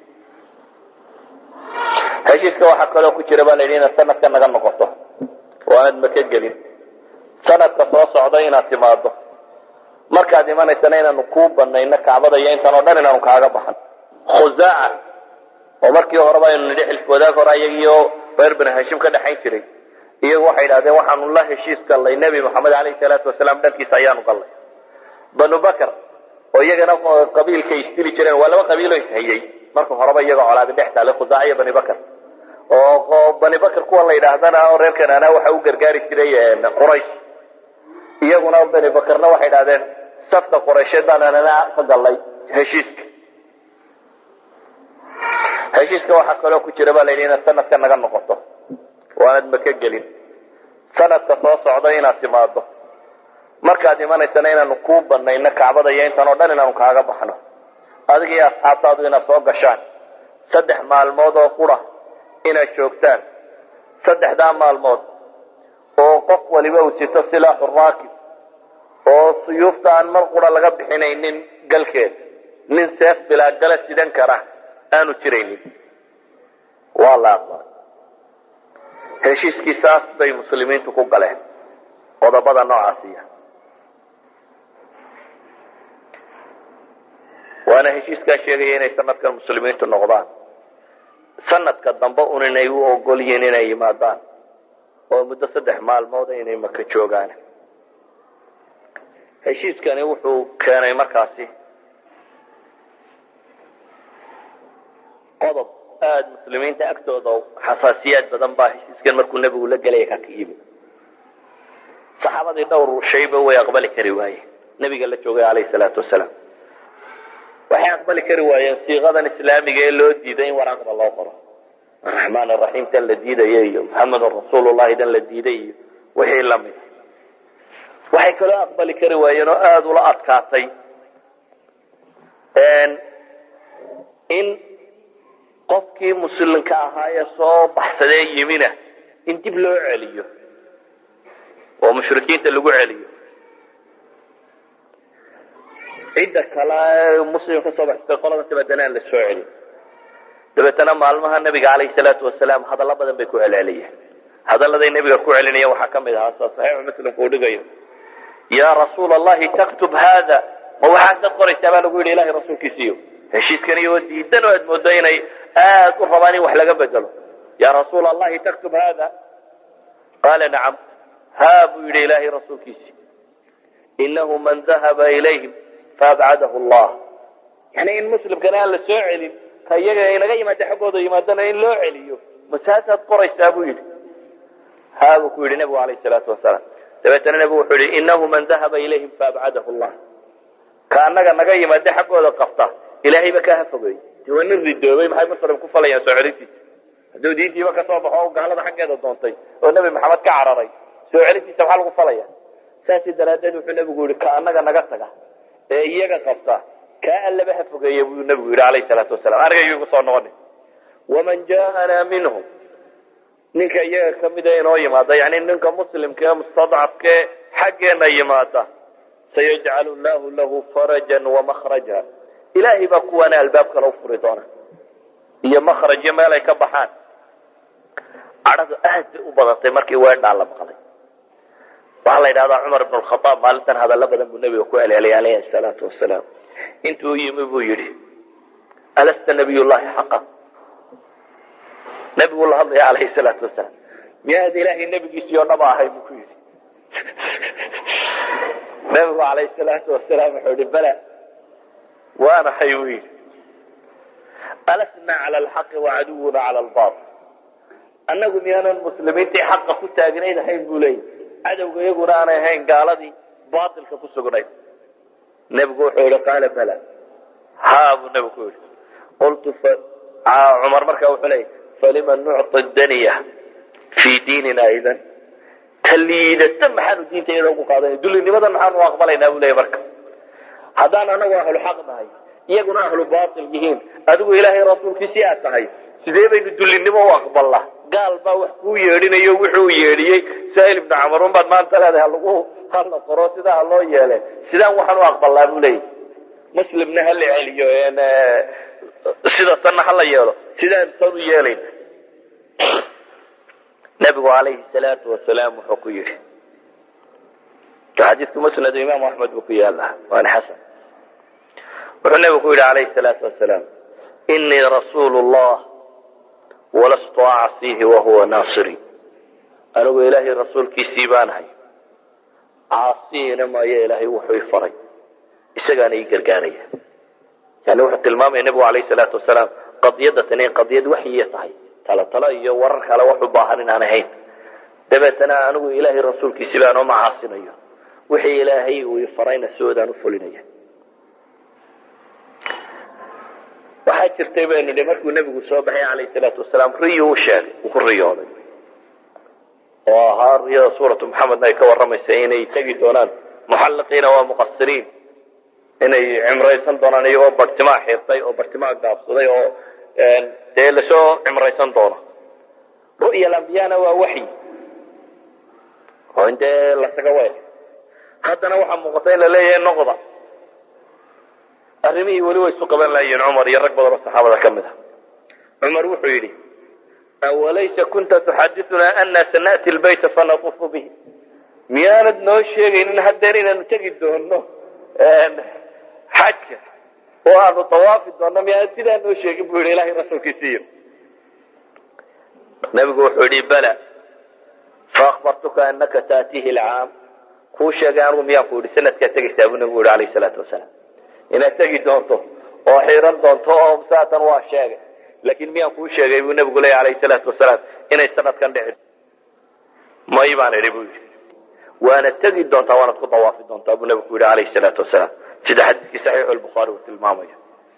heshiiska waxaa kaloo ku jira baa la yidhi inaad sanadka naga noqoto oo aanad maka gelin sanadka soo socda inaad timaado markaad imanaysana inaanu kuu banayno kacbada iyo intan oo dhan inaanu kaaga baxan khusaaca oo markii horeba aynu nidhi xilf wadaag hore iyagiyo reer bani hashim ka dhexayn jiray iyagu waxay idhahdeen waxaanu la heshiis gallay nebi moxamed caleyhi salaatu wasalaam dhankiisa ayaanu gallay banu bakr oo iyagana qabiilkay isdili jireen waa laba qabiiloo ishayey marka horeba iyaga colaadi dhex taale khusaaciya bani bakr oo bani bakr kuwan la yidhaahdana oo reer kanaana waxa u gargaari jiray quraysh iyaguna bani bakrna waxay idhahdeen safka quraysheed baan anana ka gallay heshiiska heshiiska waxaa kaloo ku jira baa la yidhi inaad sanadka naga noqoto oo aanad maka gelin sanadka soo socda inaad timaado markaad imanaysana inaanu kuu banayno kacbada iyo intan oo dhan inaanu kaaga baxno adiga iyo asxaabtaadu inaad soo gashaan saddex maalmood oo qura inaad joogtaan saddexdaa maalmood oo qof waliba uu sito silaaxu raakib oo suyuufta aan mar qura laga bixinaynin galkeed nin seef bilaa gala sidan kara aanu jiraynin waa la aqbalay heshiiskii saas bay muslimiintu ku galeen qodobada noocaasiya waana heshiiskaa sheegaya inay sanadkan muslimiintu noqdaan sanadka dambe un inay u ogol yihiin inay yimaadaan oo muddo saddex maalmooda inay maka joogaan heshiiskani wuxuu keenay markaasi qodob aada muslimiinta agtooda xasaasiyaad badan baa heshiiskan markuu nebigu la gelaya ka ka yimi saxaabadii dhowr shayba way aqbali kari waayeen nebiga la joogay calayhi salaatu wasalaam waxay aqbali kari waayeen siiqadan islaamiga ee loo diiday in waraaqda loo qoro araxmaan araxiim tan la diidaya iyo maxamedun rasuulullahi tan la diiday iyo wixii lamid waxay kaloo aqbali kari waayeen oo aada ula adkaatay in qofkii muslimka ahaa ee soo baxsadee yimina in dib loo celiyo oo mushrikiinta lagu celiyo cidda kale muslim ka soo baxsatay qolada dabeetana aan la soo celin dabeetana maalmaha nabiga calayhi salaatu wasalaam hadallo badan bay ku celceliyeen hadalladay nebiga ku celinayeen waxaa ka mid ahaa sa saxiixu muslimku uu dhigayo yaa rasuula allahi taktub haada ma waxaasad qoraysaa baa lagu yidhi ilahay rasuulkiisiiyo heshiiskan iyagoo diidan oo aad moodo inay aad u rabaan in wax laga bedelo yaa rasuula allahi taktub haada qaala nacam haa buu yidhi ilaahay rasuulkiisii inahu man dahaba ilayhim faabcadahu allah yani in muslimkana aan la soo celin ka iyaga inaga yimaada xaggooda yimaadana in loo celiyo masaasaad qoraysaa buu yidhi haa buu ku yidhi nebigu alayh salaatu wasalaam dabeetana nebigu wuxuu yihi inahu man dahaba ilayhim faabcadahu allah ka annaga naga yimaada xaggooda qabta ilaahayba kaa hafogeey de waa nin ridoobay maxay muslim ku falayaan soo celintiisa hadduu diintiiba kasoo baxo o gaalada xaggeeda doontay oo nebi maxamed ka cararay soo celintiisa maxaa lagu falaya saasi daraaddeed wuxuu nebigu yihi ka annaga naga taga ee iyaga qabta kaa allaba hafogeeya buu nebigu yidhi alayhi salaatu wasalam aniga iyagu soo noqoni waman jaaanaa minhum ninka iyaga kamida inoo yimaada yani ninka muslimka ee mustadcafkae xaggeena yimaada sayajcalu llahu lahu farajan wamakhraja ilaahay baa kuwaana albaab kale u furi doona iyo makrajyo meel ay ka baxaan cadhadu aad bay u badatay markii weedhaa la maqlay waxaa la yidhahdaa cumar ibn lkhaaab maalintan hadallo badan buu nebiga ku celceliyay alayhi salaatu wasalaam intuu yimi buu yidhi alasta nabiy llahi xaqa nebigu la hadlaya alayhi salaatu wasalaam miyaad ilaahay nebigiisii oo dhaba ahay buu ku yidhi nebigu alayhi salaatu wasalaam wuxuu yihi bala waanahay buu yidhi alasna cala alxaqi wacaduwuna cala albail annagu miyaanan muslimiintii xaqa ku taagnayd ahayn buu leeyay cadowga iyaguna aanay ahayn gaaladii baatilka ku sugnayd nebigu wuxuu yihi qaala bala haa buu nebigu ku yidhi qultu cumar markaa wuxuu leeyay falima nucطi daniya fii diinina idan ta liidata maxaanu diinta iyada ugu qaadanay dullinimadan maxaanu u aqbalaynaa buu leeyay marka haddaan anagu ahlu xaq nahay iyaguna ahlu bail yihiin adigu ilaahay rasuulkiisii aad tahay sidee baynu dullinimo u aqbalnaa gaal baa wax kuu yeedhinayo wuxuu yeedhiyey sahil ibnu camar un baad maanta leedahay halagu hala qoro sidaa ha loo yeele sidaan waxaan u aqbalnaa buu leeyahy muslimna hala celiyo sida tanna hala yeelo sidaan tan u yeelayna nabigu calayhi salaatu wasalaam wuxuu ku yidhi xadiidku musnad imaamu axmed buu ku yaallaa waana xasan wuxuu nabigu ku yidhi calayhi salaatu wasalaam inii rasuulu llah walastu acsiihi wahuwa naasiri anigu ilaahay rasuulkiisii baanahay caasiyina maayo ilaahay wuxuu i faray isagaana ii gargaaraya yani wuxuu tilmaamaya nebigu alayh salaatu wasalaam qadiyadda tani in qadiyad waxyiya tahay talo talo iyo warar kale wax u baahan inaan ahayn dabeetana anigu ilaahay rasuulkiisii baan oo macaasinayo wixii ilaahay uu i farayna sidoodaan u fulinaya waxaa jirtay baynu nihi markuu nebigu soo baxay calayh salaatu wasalaam riyo u sheegay uu ku riyooday oo ahaa riyada suuratu maxamedna ay ka warramaysa inay tegi doonaan muxalliqiina waa muqasiriin inay cimraysan doonaan iyagoo bartimaa xirtay oo bartimaa gaabsaday oo dee lasoo cimraysan doono ru'ya alambiyana waa waxyi oo in dee lasaga weel haddana waxaa muuqata in la leeyahay noqda arrimihii weli way isu qaban lahayiin cumar iyo rag badan oo saxaabada ka mid a cumar wuxuu yidhi awalaysa kunta tuxadithnaa ana sana'ti lbayta fanatufu bihi miyaanad noo sheegaynin haddeer inaanu tegi doono xajka oo aanu dawaafi doono miyaanad sidaa noo sheegin buu yidhi ilahay rasuulkiisiiyo nabigu wuxuu yidhi bala faakbartuka anaka taatihi alcaam kuu sheegay anugu miyaan ku yidhi sanadkaad tegaysaa buu nabigu yihi alayh salaatu wasalaam inaad tegi doonto oo xiran doonto oo saatan waa sheegay laakiin miyaan kuu sheegay buu nabigu leeya alayh salaatu wasalaam inay sanadkan dhici may baan idhi buu yidhi waanad tegi doontaa waanad ku dawaafi doontaa buu nabigu yidhi alayh salaatu wasalaam sida xadiiskii saxiixu lbukhaari uu tilmaamayo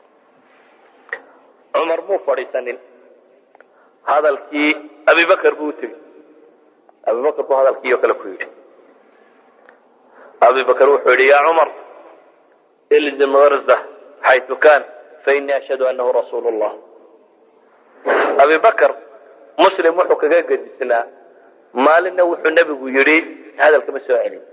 cumar muu fadhiisanin hadalkii abibakar buu utegey abibakar buu hadalkii oo kale ku yidhi abibakar wuxuu yidhi ya cumar ilzim garza xaytu kan fainii ashhadu anahu rasuulu llah abibakar muslim wuxuu kaga gedisnaa maalinna wuxuu nebigu yidhi hadalkama soo celin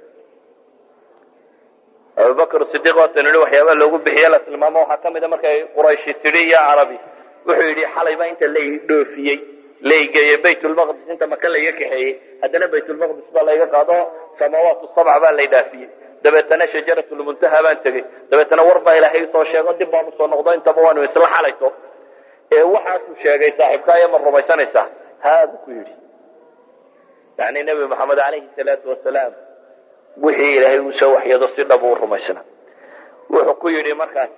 abubakr sidiq waatan yihi waxyaabaa loogu bixiye la tilmaamo waxaa kamida markay qurayshi tidhi iyo carabi wuxuu yidhi xalayba inta la dhoofiyey laigeeye baytulmaqdis inta maka laiga kaxeeyey haddana baytulmaqdis baa layga qaado samaawaat sabc baa lay dhaafiyey dabeetana shajaratulmuntaha baan tegey dabeetana war baa ilaahay soo sheego dib baan usoo noqdo intaba waanu isla xalayto ee waxaasuu sheegay saaxiibkaayo ma rumaysanaysaa haadu ku yidhi yani nebi maxamed alayhi salaatu wasalaam wixii ilaahay uu soo waxyado si dhab u rumaysna wuxuu ku yidhi markaas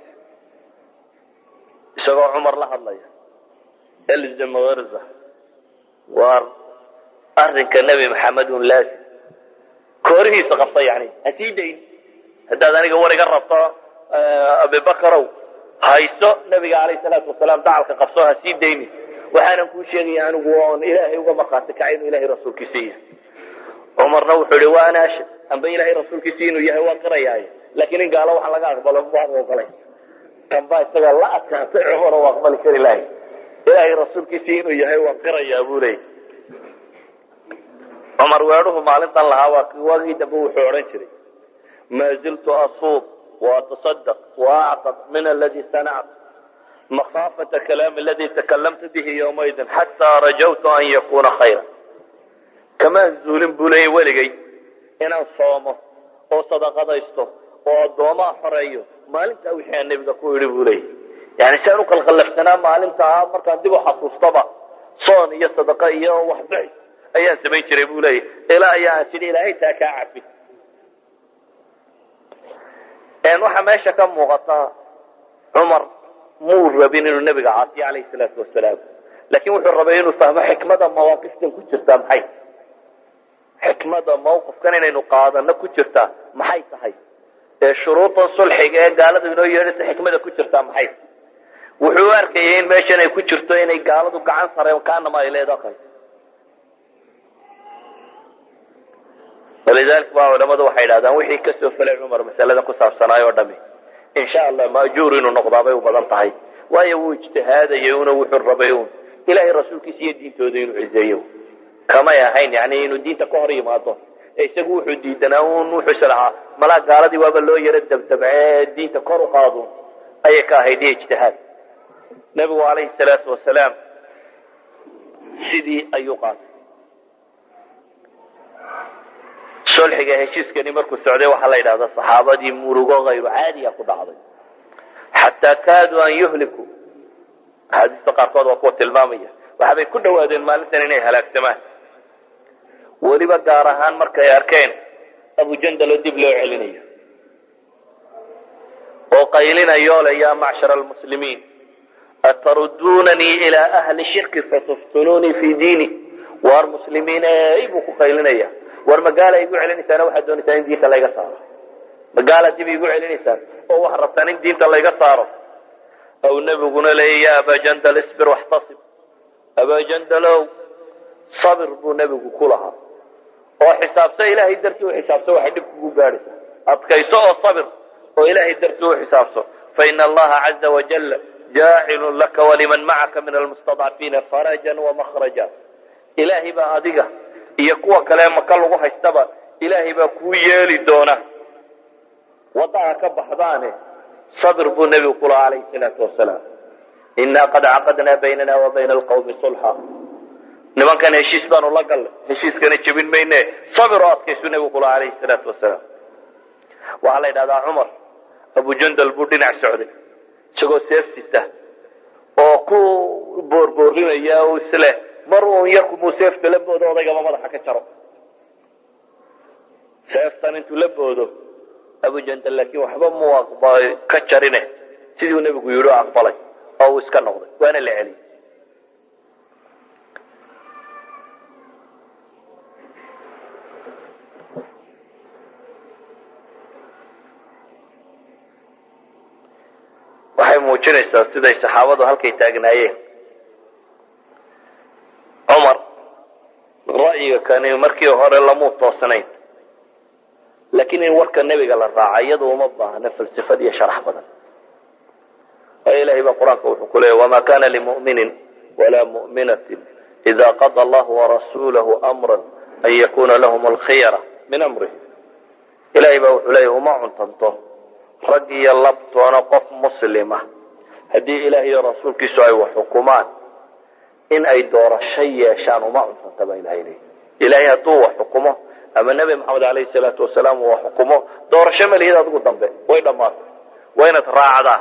isagoo cumar la hadlaya elzam garza waar arrinka nebi maxamed un laazim koorihiisa qabsa yani ha sii dayn haddaad aniga war iga rabto abibakarow hayso nabiga alayh salaatu wasalaam dacalka qabso ha sii daynin waxaanan kuu sheegaya anigu oon ilaahay uga markhaati kacay inuu ilahay rasuulkiisa yahay cumarna wuxuu yihi wa ana ashhad amba ilahay rasuulkiisi inuu yahay waa qirayaaye laakiin in gaalo waxa laga aqbalo waad ogolay kan baa isaga la adkaatay cumar oo aqbali kari lahay ilaahay rasuulkiisii inuu yahay waan qirayaa buu leeyay cumar weedhuhu maalintan lahaa waa waagii dambe wuxuu odhan jiray maa ziltu asuub وأتصدق وأعتق من الذي صنعت مخافة كلام الذي تكلمت به يومئذ حتى رجوت أن يكون خيرا كما زولين بولي ولغي إن صومه oo sadaqadaysto oo addoomaa xoreeyo maalintaa wixii aan nebiga ku idhi buu leeyay yani si aan u qalqallafsanaa maalintaa markaan dib u xasuustaba soon iyo sadaqa iyo waxbixi ayaan samayn jiray buu leeyay ilaa ayaa aan sidhi ilaahay taa kaa cafi waxaa meesha ka muuqata cumar muu rabin inuu nebiga caasiyo calayhi salaatu wasalaam laakiin wuxuu rabay inuu fahmo xikmada mawaaqiftan ku jirtaa maxay xikmada mawqifkan inaynu qaadano ku jirtaa maxay tahay ee shuruuda sulxiga ee gaaladu inoo yeedhaysa xikmada ku jirtaa maxay wuxuu u arkayay in meeshan ay ku jirto inay gaaladu gacan sareen kaanama ay leedo kale walidalika ba culamadu waxay idhahdaan wixii kasoo felay cumar masaladan ku saabsanaay oo dhami insha allah maajuur inuu noqdaabay u badan tahay waayo wuu ijtihaadayay una wuxuu rabay un ilahay rasuulkiisa iyo diintooda inuu cizeeyo kamay ahayn yani inuu diinta ka hor yimaado ee isagu wuxuu diidanaa un wuxuu is lahaa malaa gaaladii waaba loo yaro dabdabcee diinta kor u qaado ayay ka ahayd iyo ijtihaad nebigu calayhi salaatu wasalaam sidii ayuu qaatay sulxiga heshiiskani markuu socday waxaa la yidhahdaa saxaabadii murugo hayru caadiya ku dhacday xataa kaaduu an yuhliku axaadiista qaarkood waa kuwa tilmaamaya waxabay ku dhawaadeen maalintan inay halaagsamaan weliba gaar ahaan markay arkeen abujandalo dib loo celinayo oo qaylinayo le yaa macshara almuslimiin atarudunanii ilaa ahli shirki fatuftununii fi diini waar muslimiin ey buu ku qaylinaya war magaala igu celinaysaana waxaad doonaysaan in diinta layga saaro magaala dib igu celinaysaan oo waxaad rabtaan in diinta layga saaro aw nebiguna leeya ya abajandal isbir waxtasib abajandalow sabir buu nebigu ku lahaa oo xisaabso ilaahay dartii u xisaabso waxay dhib kugu gaadhaysaa adkayso oo sabir oo ilaahay dartii u xisaabso faina allaha caza wajal jaacilun laka waliman macaka min almustadcafiina farajan wamakhraja ilaahay baa adiga iyo kuwa kale maka lagu haystaba ilaahay baa kuu yeeli doona waddaha ka baxdaane sabir buu nebigu ku lahaa calayhi salaatu wasalaam inaa qad caqadnaa baynana wa bayna alqawmi sulxa nimankan heshiis baanu la gallay heshiiskana jebin mayne sabir oo adkaysu nebigu ku lahaa calayhi salaatu wasalaam waxaa la yidhahdaa cumar abujandal buu dhinac socday isagoo seef sita oo ku boorboorrinaya o isle mar uun yarkumuu seefta la boodo odaygaba madaxa ka jaro seeftan intuu la boodo abujandal laakiin waxba mu ka jarine sidii uu nebigu yidhi o aqbalay oo uu iska noqday waana la celiyey waxay muujinaysaa siday saxaabadu halkay taagnaayeen cumar ra'yiga kani markii hore lamuu toosnayn laakiin in warka nebiga la raaca iyadu uma baahna falsafad iyo sharax badan waayo ilahay baa qur-aanka wuxuu ku leeyay wama kana limuminin walaa mu'minatin ida qada allahu warasuulahu amra an yakuna lahum alkhiyara min amrih ilahay baa wuxuu leeyahy uma cuntanto rag iyo labtoona qof muslima haddii ilaah iyo rasuulkiisu ay wax xukumaan in ay doorasho yeeshaan uma cuntanta baa ilahay leeyahy ilahay hadduu wax xukumo ama nebi maxamed alayhi salaatu wasalaam uu wax xukumo doorasho malihid adigu dambe way dhammaatay waa inaad raacdaa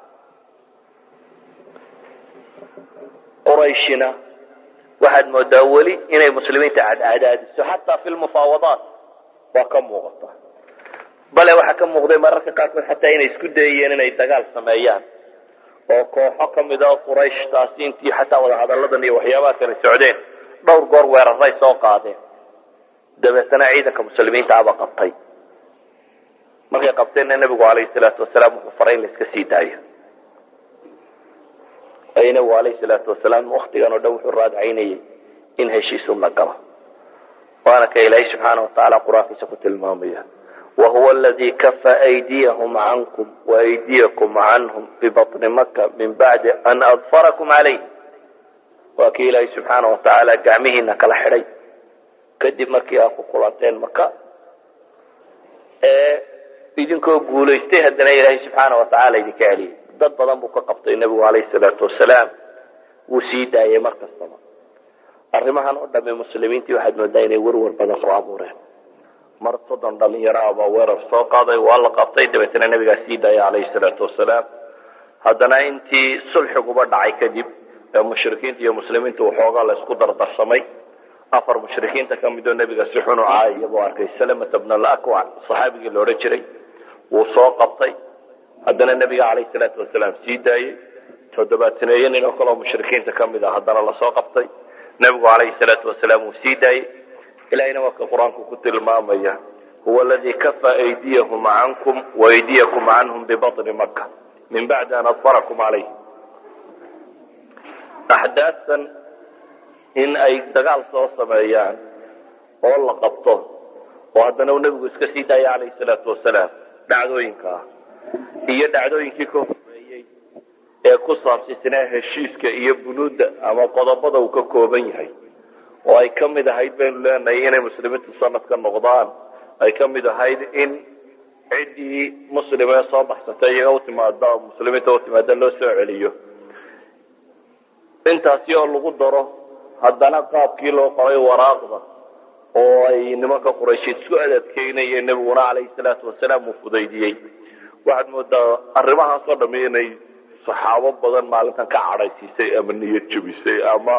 qurayshina waxaad moodaa weli inay muslimiinta cadcadaadiso xataa fi lmufaawadaat waa ka muuqata bale waxaa ka muuqday mararka qaarkood xataa inay isku dayayeen inay dagaal sameeyaan oo kooxo ka mid a qurayshtaasi intii xataa wadahadalladan iyo waxyaabaha kale socdeen dhowr goor weeraray soo qaadeen dabeetana ciidanka muslimiinta aba qabtay markay qabteenna nebigu calayhi salaatu wasalaam wuxuu faray in la iska sii daayo ay nebigu calayhi salaatu wasalaam waktigan oo dhan wuxuu raadcaynayay in heshiisun la galo waana ka ilaahay subxaana watacaala qur-aankiisa ku tilmaamaya wahuwa aladi kafa aydiyahum cankum waaydiyakum canhum bibaطni maka min bacdi an adfarakum calayh waa kii ilaahay subxaana watacaala gacmihiina kala xidhay kadib markii aad ku kulanteen maka ee idinkoo guulaystay haddana ilaahay subxaana watacaala idinka celiyay dad badan buu ka qabtay nebigu calayhi salaatu wasalaam wuu sii daayay mar kastaba arrimahan oo dhamme muslimiintii waxaad moodaa inay werwer badan soo abuureen mar soddon dhalinyaro ah baa weerar soo qaaday waa la qabtay dabeetana nebigaa sii daaya calayhi salaatu wasalaam haddana intii sulxiguba dhacay kadib ee mushrikiinta iyo muslimiinta waxoogaa la isku dardarsamay afar mushrikiinta ka midoo nebiga si xun u caayaya buu arkay salamata bna alakwac saxaabigii la odhan jiray wuu soo qabtay haddana nebiga calayhi salaatu wasalaam sii daayey toddobaataneeyo nin oo kaleo mushrikiinta ka mid a haddana lasoo qabtay nebigu calayhi salaatu wasalaam wuu sii daayey ilahayna waa ka qur-aanku ku tilmaamaya huwa aladii kafa aydiyahum cankum waaydiyakum canhum bibaطni maka min bacdi an adfarakum calayh axdaastan in ay dagaal soo sameeyaan oo la qabto oo haddana uu nebigu iska sii daaya calayhi salaatu wasalaam dhacdooyinka ah iyo dhacdooyinkii ka horeeyey ee ku saabsisnaa heshiiska iyo bunuudda ama qodobada uu ka kooban yahay oo ay ka mid ahayd baynu leenahay inay muslimiintu sanadka noqdaan ay ka mid ahayd in ciddii muslima ee soo baxsatay iyaga utimaada muslimiinta utimaada loo soo celiyo intaasi oo lagu daro haddana qaabkii loo qoray waraaqda oo ay nimanka quraysheed isku adadkeynayeen nebiguna calayhi salaatu wasalaam uu fudaydiyey waxaad moodaa arrimahaasoo dhami inay saxaabo badan maalintan ka cadhaysiisay ama niyad jebisay ama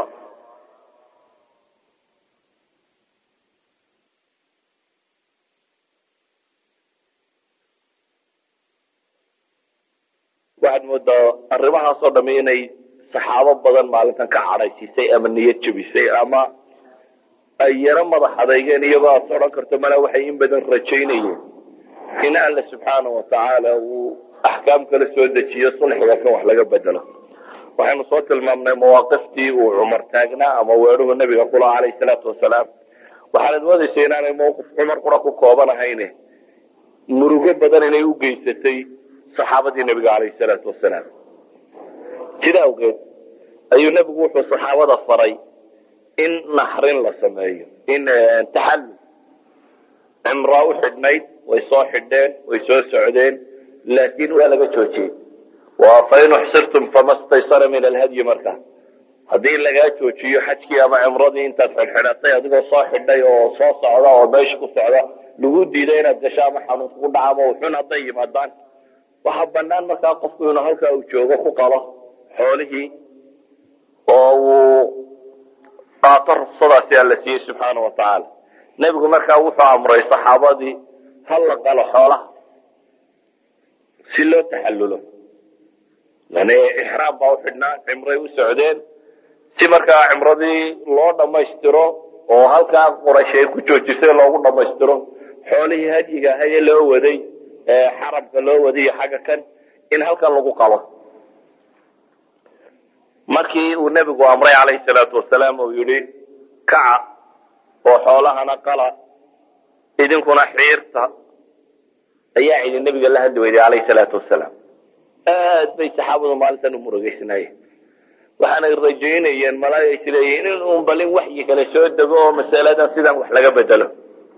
waxaad moodaa arrimahaasoo dhami inay saxaabo badan maalintan ka cadhaysiisay ama niyad jebisay ama ay yaro madax adeygeen iyagoo aad odhan karto mala waxay in badan rajaynayeen in alla subxaana watacaala uu axkaam kala soo dejiyo sulxiga kan wax laga bedelo waxaynu soo tilmaamnay mawaaqiftii uu cumar taagnaa ama weeruhu nebiga kula calayhi salaatu wasalaam waxaanad moodaysa inaanay mawqif cumar qura ku kooban ahayne murugo badan inay u geysatay saxaabadii nebiga calayhi salaatu wasalaam sida awgeed ayuu nebigu wuxuu saxaabada faray in naxrin la sameeyo in taxallul cimraa u xidhnayd way soo xidheen way soo socdeen laakiin waa laga joojiyey fain uxsirtum fama staysara min alhadyi markaa haddii lagaa joojiyo xajkii ama cimradii intaad xidhxidhatay adigoo soo xidhay oo soo socda oo meesha ku socda lagu diiday inaad gasho ama xanuun kugu dhaca ama xun hadday yimaadaan waxaa banaan markaa qofku inuu halkaa uu joogo ku qalo xoolihii oo uu qaato ruksadaasi alla siiyey subxaana watacaala nebigu markaa wuxuu amray saxaabadii hal la qalo xoolaha si loo taxallulo yani ixraam baa u xidhnaa cimray u socdeen si markaa cimradii loo dhammaystiro oo halkaa quraysh ay ku joojisay loogu dhammaystiro xoolihii hadyiga ahaye loo waday xaramka loo waday iyo xagga kan in halkan lagu qabo markii uu nebigu amray calayhi salaatu wasalaam uu yidhi kaca oo xoolahana qala idinkuna xiirta ayaa cidi nebiga la hadli weyday calayhi salaatu wasalaam aad bay saxaabadu maalintan u murugaysnaayeen waxaanay rajaynayeen malaayo is leeyihiin in uun balin waxyi kale soo dego oo masaladan sidan wax laga bedelo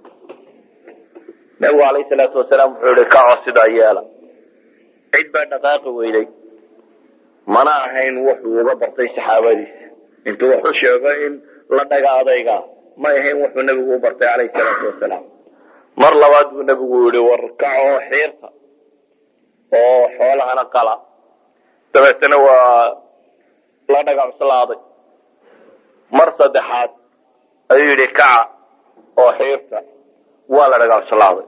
nebigu calayhi salaatu wasalaam wuxuu yihi kaco sidaa yeela cid baa dhaqaaqi weyday mana ahayn wuxuu uga bartay saxaabadiisa intuu wax u sheego in la dhaga adayga may ahayn wuxuu nebigu u bartay calayhi salaatu wasalaam mar labaad buu nebigu yihi war kaco xiirta oo xoolahana qala dabeetana waa la dhaga cuslaaday mar saddexaad ayuu yidhi kaca oo xiirta waa la dhaga cuslaaday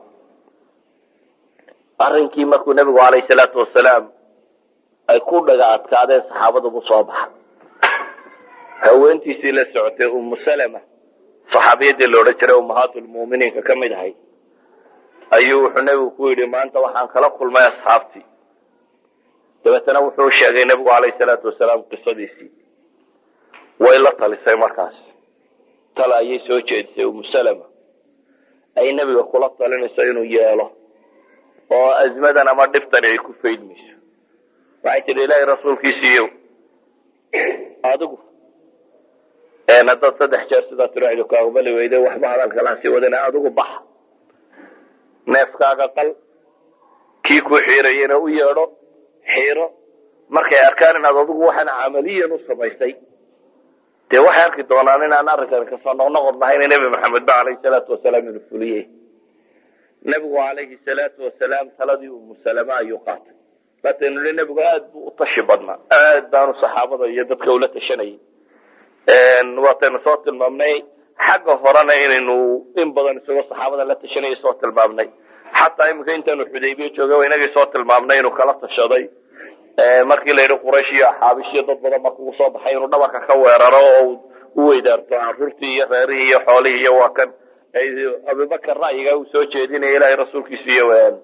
arrinkii markuu nebigu calayhi salaatu wasalaam ay ku dhaga adkaadeen saxaabadubu soo baxa haweentiisii la socotay umu salama saxaabiyadii la odhan jiray ummahaatulmu'miniinka ka mid ahay ayuu wuxuu nebigu ku yidhi maanta waxaan kala kulmay asxaabtii dabeetana wuxuu sheegay nebigu calayhi salaatu wasalaam qisadiisii way la talisay markaas tala ayay soo jeedisay umu salama ay nebiga kula talinayso inuu yeelo oo azmadan ama dhiftani ay ku faydmayso waxay tidhi ilaahay rasuulkiisiiyow adigu haddaad saddex jeer sidaa tiraahdo ka aqbali weyde waxba hadalkalaan sii wadana adigu bax neefkaaga qal kii ku xiirayena u yeedho xiiro markay arkaan inaad adigu waxaan camaliyan u samaysay dee waxay arki doonaan inaan arrinkan kasoo noqnoqod lahayn nebi maxamed ba calayhi salaatu wasalaam inuu fuliyey nebigu calayhi salaatu wasalaam taladii umu salama ayuu qaatay laataynu li nebigu aad buu u tashi badnaa aad baanu saxaabada iyo dadka ula tashanayay waataynu soo tilmaamnay xagga horena inaynu in badan isagoo saxaabada la tashanayay soo tilmaamnay xataa iminka intaanu xudaybiya joogay inagii soo tilmaamnay inuu kala tashaday markii la yidhi quraysh iyo axaabish iyo dad badan baa kugu soo baxay inuu dhabarka ka weeraro oo u weydaarto caruurtii iyo reerihii iyo xoolihii iyo waa kan abubakar ra'yiga uu soo jeedinaya ilaahay rasuulkiisa iyo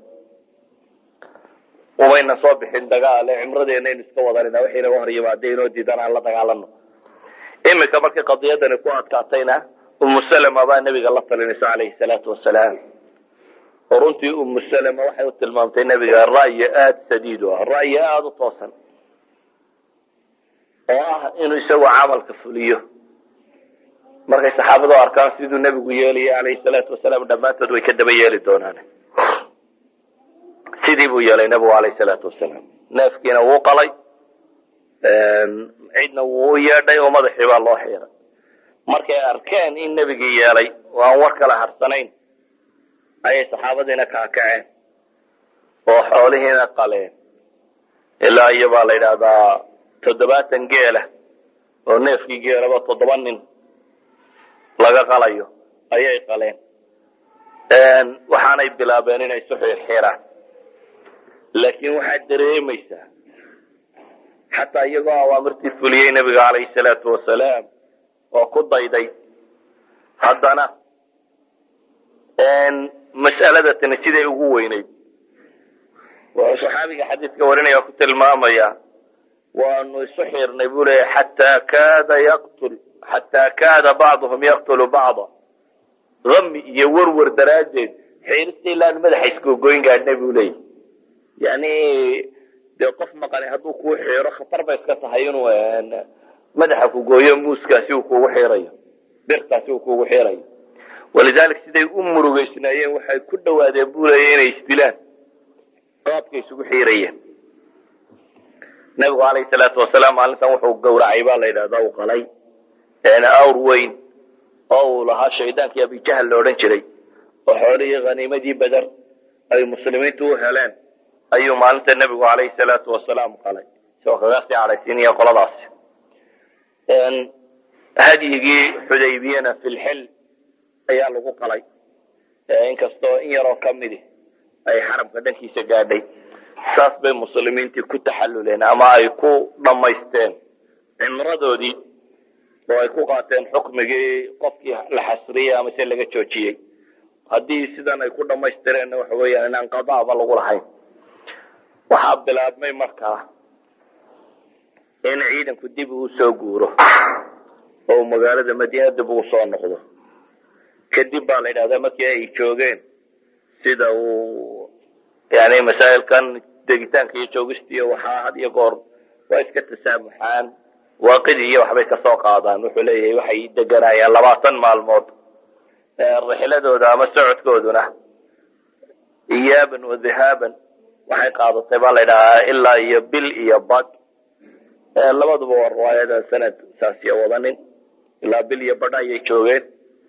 umayna soo bixin dagaale cimradeena aynu iska wadanina waxay naga hor yimaadee inoo diidan aan la dagaalano iminka markii qadiyadani ku adkaatayna umu salama baa nebiga la talinaysa calayhi salaatu wasalaam oo runtii umu salama waxay u tilmaamtay nebiga ra'yi aada sadiid u ah ra'yi aada u toosan oo ah inuu isagu camalka fuliyo markay saxaabadu arkaan siduu nebigu yeelaya calayhi salaatu wasalaam dhammaantood way ka daba yeeli doonaan sidii buu yeelay nebigu alayhi salaatu wasalaam neefkiina wuu qalay cidna wuu u yeedhay oo madaxii baa loo xiiray markay arkeen in nebigii yeelay oo aan war kala harsanayn ayay saxaabadiina kaakaceen oo xoolihiina qaleen ilaa iyo baa la yidhaahdaa toddobaatan geela oo neefkii geelaba toddoba nin laga qalayo ayay qaleen waxaanay bilaabeen inay isu xirxiraan laakiin waxaad dareemaysaa xataa iyagoo awaamirtii fuliyey nebiga calayhi salaatu wasalaam oo ku dayday haddana mas'alada tani siday ugu weynayd wuxuu saxaabiga xadiidka warinaya ku tilmaamaya waanu isu xirnay buu leeya xataa kaada yaqtul xataa kaada bacduhum yaqtulu bacda dami iyo werwer daraaddeed xiirista ilaan madaxa iskoogoyn gaadhna buu leeyahy yani dee qof maqani hadduu kuu xiiro khatar bay iska tahay inuu madaxa ku gooyo muuskaasi uu kugu xiirayo birtaasi uu kugu xiirayo walidalik siday u murugeysnaayeen waxay ku dhawaadeen buu leeya inay isdilaan qaabkay isugu xiirayeen nabigu alayhi salaatu wasalaam maalintan wuxuu gawracay baa la yidhahdaa uu qalay awr weyn oo uu lahaa shaydaankii abijahal la odhan jiray oo xoolihii khaniimadii beder ay muslimiintu u heleen ayuu maalinta nebigu alayhi salaatu wasalaam qalay isagoo kaga sii cadhaysiinaya qoladaasi hadyigii xudaybiyana filxil ayaa lagu qalay inkastoo in yaroo ka midi ay xaramka dhankiisa gaadhay saas bay muslimiintii ku taxalluleen ama ay ku dhammaysteen cimradoodii oo ay ku qaateen xukmigii qofkii la xasriyey ama se laga joojiyey haddii sidan ay ku dhammaystireenna waxa weeyaan inaan qadaaba lagu lahayn waxaa bilaabmay markaa in ciidanku dib uu soo guuro oo magaalada madiina dib ugu soo noqdo kadib baa la yidhahdaa markii ay joogeen sida uu yani masaa'ilkan degitaanka iyo joogistiiyo waxaa had iyo goor waa iska tasaamuxaan waaqidii iyo waxbay kasoo qaadaan wuxuu leeyahay waxay deganaayeen labaatan maalmood rixladooda ama socodkooduna iyaaban wa dhihaaban waxay qaadatay baa la ydhahaa ilaa iyo bil iyo bad labaduba waa riwaayada sanad saasiya wadanin ilaa bil iyo badh ayay joogeen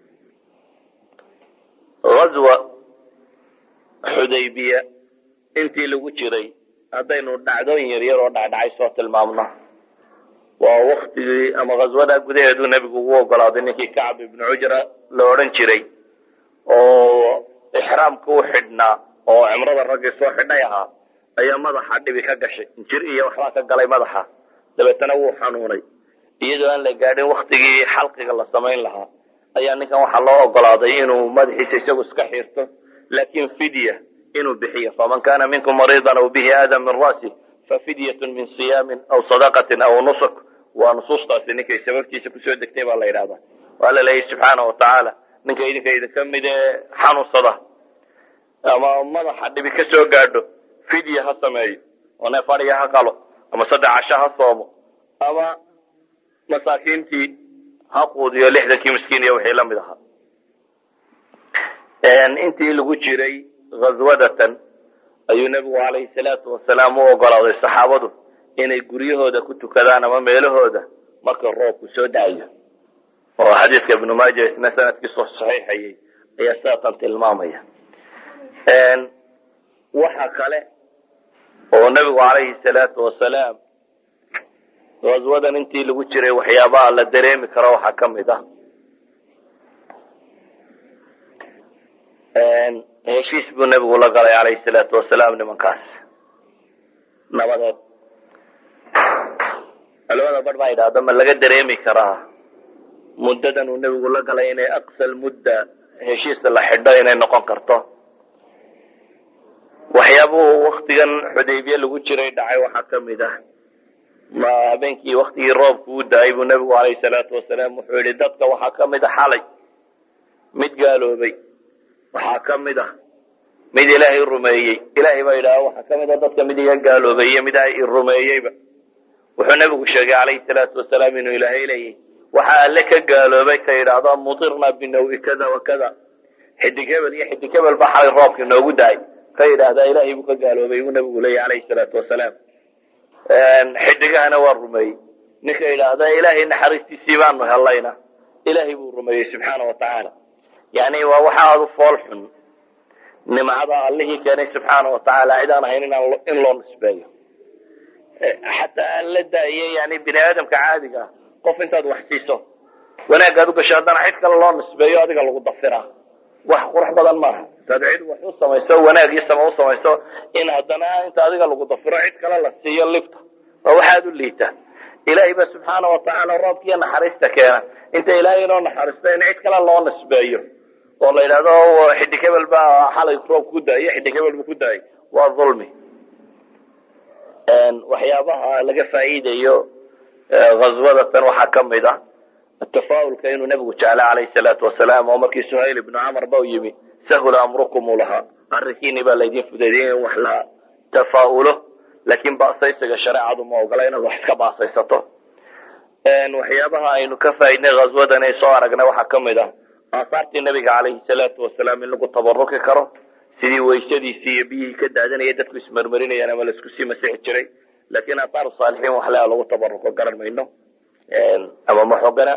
azwa xudaybiya intii lagu jiray haddaynu dhacdooyin yaryar oo dhacdhacay soo tilmaamno waa waktigii ama ghaswada gudaheedu nebigu ugu ogolaaday ninkii kacb ibnu cujra la odhan jiray oo ixraamka u xidhnaa oo cimrada raggii soo xidhay ahaa ayaa madaxa dhibi ka gashay jir iyo waxbaa ka galay madaxa dabeetana wuu xanuunay iyadoo aan la gaadhin waktigii xalqiga la samayn lahaa ayaa ninkan waxaa loo ogolaaday inuu madaxiisa isagu iska xiirto laakin fidya inuu bixiyo faman kana minkum mariidan aw bihi aadan min ra'si fafidyatun min siyaamin aw sadaqatin aw nusuk waa nusuustaasi ninkay sababtiisa kusoo degtay baa la yidhahdaa waa la leeyahy subxaana watacaala ninka idinka idinka mid ee xanuunsada ama madaxa dhibi ka soo gaadho fidya ha sameeyo oo neef adhiga ha qalo ama saddex casho ha soomo ama masaakiintii ha quudiyo lixdankii miskiin iyo wixii lamid ahaa intii lagu jiray ghaswadatan ayuu nebigu calayhi salaatu wasalaam u ogolaaday saxaabadu inay guryahooda ku tukadaan ama meelahooda marka roobku soo dacayo oo xadiidka ibnu maaja isna sanadkiisu saxiixayay ayaa sidaatan tilmaamaya waxa kale oo nebigu calayhi salaatu wasalaam ghaswadan intii lagu jiray waxyaabaha la dareemi karo waxaa ka mid ah heshiis buu nebigu la galay calayhi salaatu wasalaam nimankaas nabadeed culamada bar baa yidhahda ma laga dareemi karaa muddadan uu nebigu la galay inay aqsal mudda heshiisa la xidho inay noqon karto waxyaabuhu waktigan xudaybiye lagu jiray dhacay waxaa ka mid ah ma habeenkii waktigii roobku u da-ay buu nebigu calayhi salaatu wasalaam wuxuu yihi dadka waxaa ka mid a xalay mid gaaloobay waxaa ka mid ah mid ilaahay rumeeyey ilaahay baa yidhaha waxaa ka mid a dadka mid iga gaaloobay iyo mid i rumeeyeyba wuxuu nebigu sheegay calayhi salaatu wasalaam inuu ilaahay leeyahy waxaa alle ka gaaloobay ka yidhaahdo mutirna binawi kada wa kada xidig hebel iyo xidig hebel baa xalay roobka inoogu dahay ka yidhaahdaa ilaahay buu ka gaaloobay buu nebigu leeyahy calayhi salaatu wasalaam xidigahana waa rumeeyey ninka yidhaahda ilaahay naxariistiisii baanu helayna ilaahay buu rumeeyey subxaana wa tacaala yani waa waxa aada u fool xun nimcada allihii keenay subxaana wa tacaala cid aan ahayn in loo nisbeeyo xataa aan la daaye yani bini aadamka caadiga ah qof intaad wax siiso wanaagaad u gasho haddana cid kale loo nisbeeyo adiga lagu dafiraa wax qurux badan maaha intaad cid wax u samayso wanaag iyo sama u samayso in haddana inta adiga lagu dafiro cid kale la siiyo libta waa waxaad u liitaa ilaahay ba subxaana wa tacaala roobkiiyo naxariista keena inta ilaahay inoo naxariisto in cid kale loo nisbeeyo oo la yidhahdo xidig hebel baa xalay roob ku daayey xidig hebel buu ku daayey waa dulmi waxyaabaha laga faa'iidayo ghaswadatan waxaa ka mid ah tafaa'ulka inuu nebigu jeclay calayhi salaatu wasalaam oo markii suhayl ibnu camar ba u yimi sahula amrukum u lahaa arrinkiini baa laydin fudeediyey in wax la tafaa'ulo laakiin baasaysiga shareecadu ma ogola inaad wax iska baasaysato waxyaabaha aynu ka faaidnay ghaswadan ay soo aragnay waxaa ka mid ah aasaartii nabiga calayhi salaatu wasalaam in lagu tabaruki karo sidii waysadiisii iyo biyihii ka daadanaya dadku ismarmarinayaan ama laisku sii masixi jiray laakiin aataaru saalixiin wax lea lagu tabaruko garan mayno ama ma xogana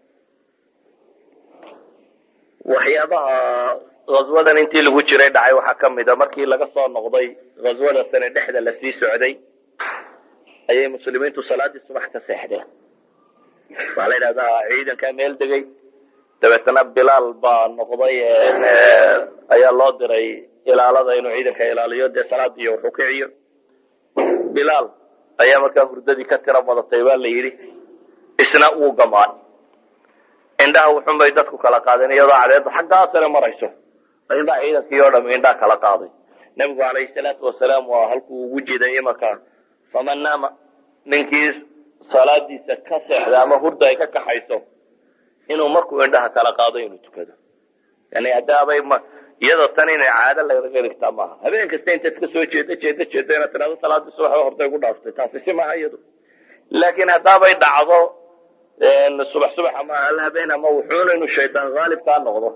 waxyaabaha ghaswadan intii lagu jiray dhacay waxaa ka mid a markii laga soo noqday ghaswada sane dhexda lasii socday ayay muslimiintu salaadii subax ka seexdeen waxaa la yidhahdaa ciidankaa meel degay dabeetana bilaal baa noqday ayaa loo diray ilaalada inuu ciidanka ilaaliyo dee salaadiiyo wuxuu kiciyo bilaal ayaa markaa hurdadii ka tiro badatay baa la yidhi isna wuu gamaan indhaha wuxun bay dadku kala qaadeen iyadoo cadeedu xaggaa sare marayso indhaha ciidankii oo dham indhaha kala qaaday nebigu calayhi salaatu wasalaam waa halkuu ugu jiday imanka faman naama ninkii salaadiisa ka seexda ama hurda ay ka kaxayso inuu markuu indhaha kala qaado inuu tukado yani haddaabay iyadoo tan inay caado lagaga dhigtaa maaha habeen kasta intaad ka soo jeeda jeeda jeeda inaad tidhahdo salaadii subax hortay ku dhaaftay taasi si maaha iyadu laakiin haddaabay dhacdo subax subax ama hal habeen ama wuxuuna inuu shaydaan haalib kaa noqdo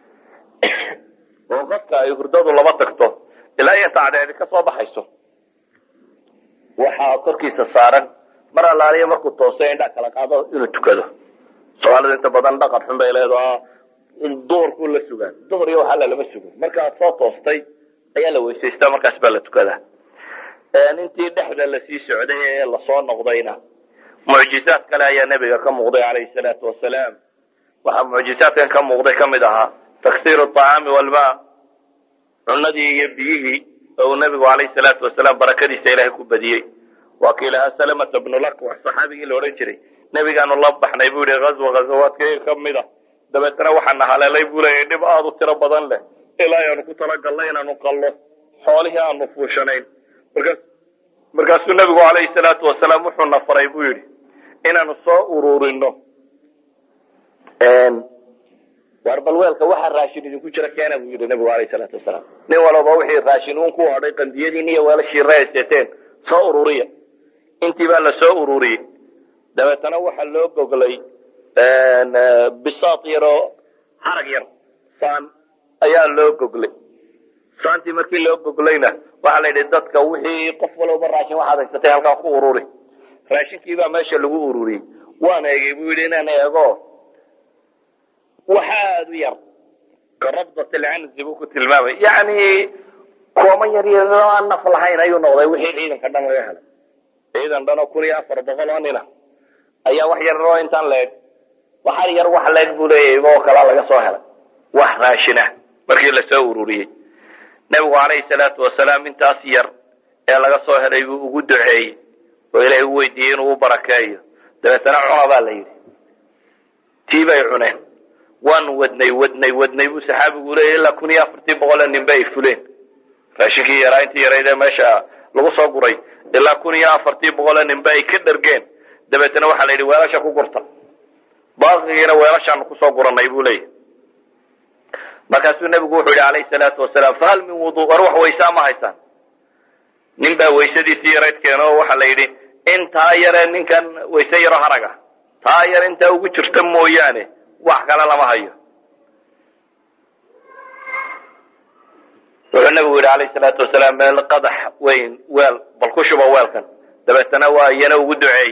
oo qofka ay hurdadu laba tagto ilaa iyo tacdeedi ka soo baxayso waxaa korkiisa saaran mar allaaliya markuu tooso indhaa kala qaado inuu tukado soomaalida inta badan dhaqan xun bay leedaha duhurkuu la sugaan duhur iyo waxaa lalama sugo markaad soo toostay ayaa la weysaystaa markaas baa la tukadaa intii dhexda lasii socday ee lasoo noqdayna mucjizaad kale ayaa nebiga ka muuqday calayhi salaatu wasalaam waxaa mucjizaadkan ka muuqday ka mid ahaa taksiir acaami walma cunadii iyo biyihii oo uu nebigu calayhi salaatu wasalaam barakadiisa ilaahay ku badiyey waa kii lahaa salamata bnu lakwax saxaabigii la odhan jiray nebigaanu la baxnay buu yihi ghazwa ghazawaadkayga ka mid a dabeetana waxaana haleelay buu leeyahy dhib aada u tiro badan leh ilaa ayaanu ku talagalnay inaanu qallo xoolihii aanu fuushanayn markaas markaasuu nebigu calayhi salaatu wasalaam wuxuuna faray buu yidhi inaanu soo ururino war balweelka waxa raashin idinku jira keena buu yidhi nebigu alayhi salaatu wasalaam nin walaba wixii raashin uun ku hadhay qandiyadiin iyo weelashii reeseteen soo ururiya intii baa la soo ururiyey dabeetana waxaa loo goglay bisaad yaroo harag yar saan ayaa loo goglay saantii markii loo goglayna waxaa la yidhi dadka wixii qof walba raashin waxaad haysatay halkaa ku ururi raashinkiibaa meesha lagu ururiyey waan eegay buu yidhi inaan eego waxa aada u yar ka rabdat alcanzi buu ku tilmaamay yacni kooman yar yar oo aan naf lahayn ayuu noqday wixii ciidanka dhan laga helay ciidan dhan oo kun iyo afar boqol oo nina ayaa wax yar oo intaan leeg waxar yar wax leeg buu leeyahay oo kalaa laga soo helay wax raashin ah markii lasoo ururiyey nebigu calayhi salaatu wasalaam intaas yar ee laga soo helay buu ugu duceeyey oo ilaahay u weydiiyey inuu u barakeeyo dabeetana cuna baa la yidhi tii bay cuneen waan wadnay wadnay wadnay buu saxaabigu leeyahy ilaa kun iyo afartii boqol ee ninba ay fuleen raashinkii yaraa intii yarayd ee meesha lagu soo guray ilaa kun iyo afartii boqol ee ninba ay ka dhargeen dabeetana waxaa la yidhi weelasha ku gurta baaqigiina weelashaanu kusoo guranay buu leeyahy markaasuu nebigu wuxuu yihi calayhi salaatu wasalaam fahal min wudu war wax waysaa ma haysaan nin baa waysadiisii yarayd keeno oo waxaa la yidhi intaa yare ninkan wayse yaro haraga taa yar intaa ugu jirta mooyaane wax kale lama hayo wuxuu nabigu yidhi alayh salaatu wasalaam meel qadax weyn weel bal ku shuba weelkan dabeetana waa iyana ugu duceey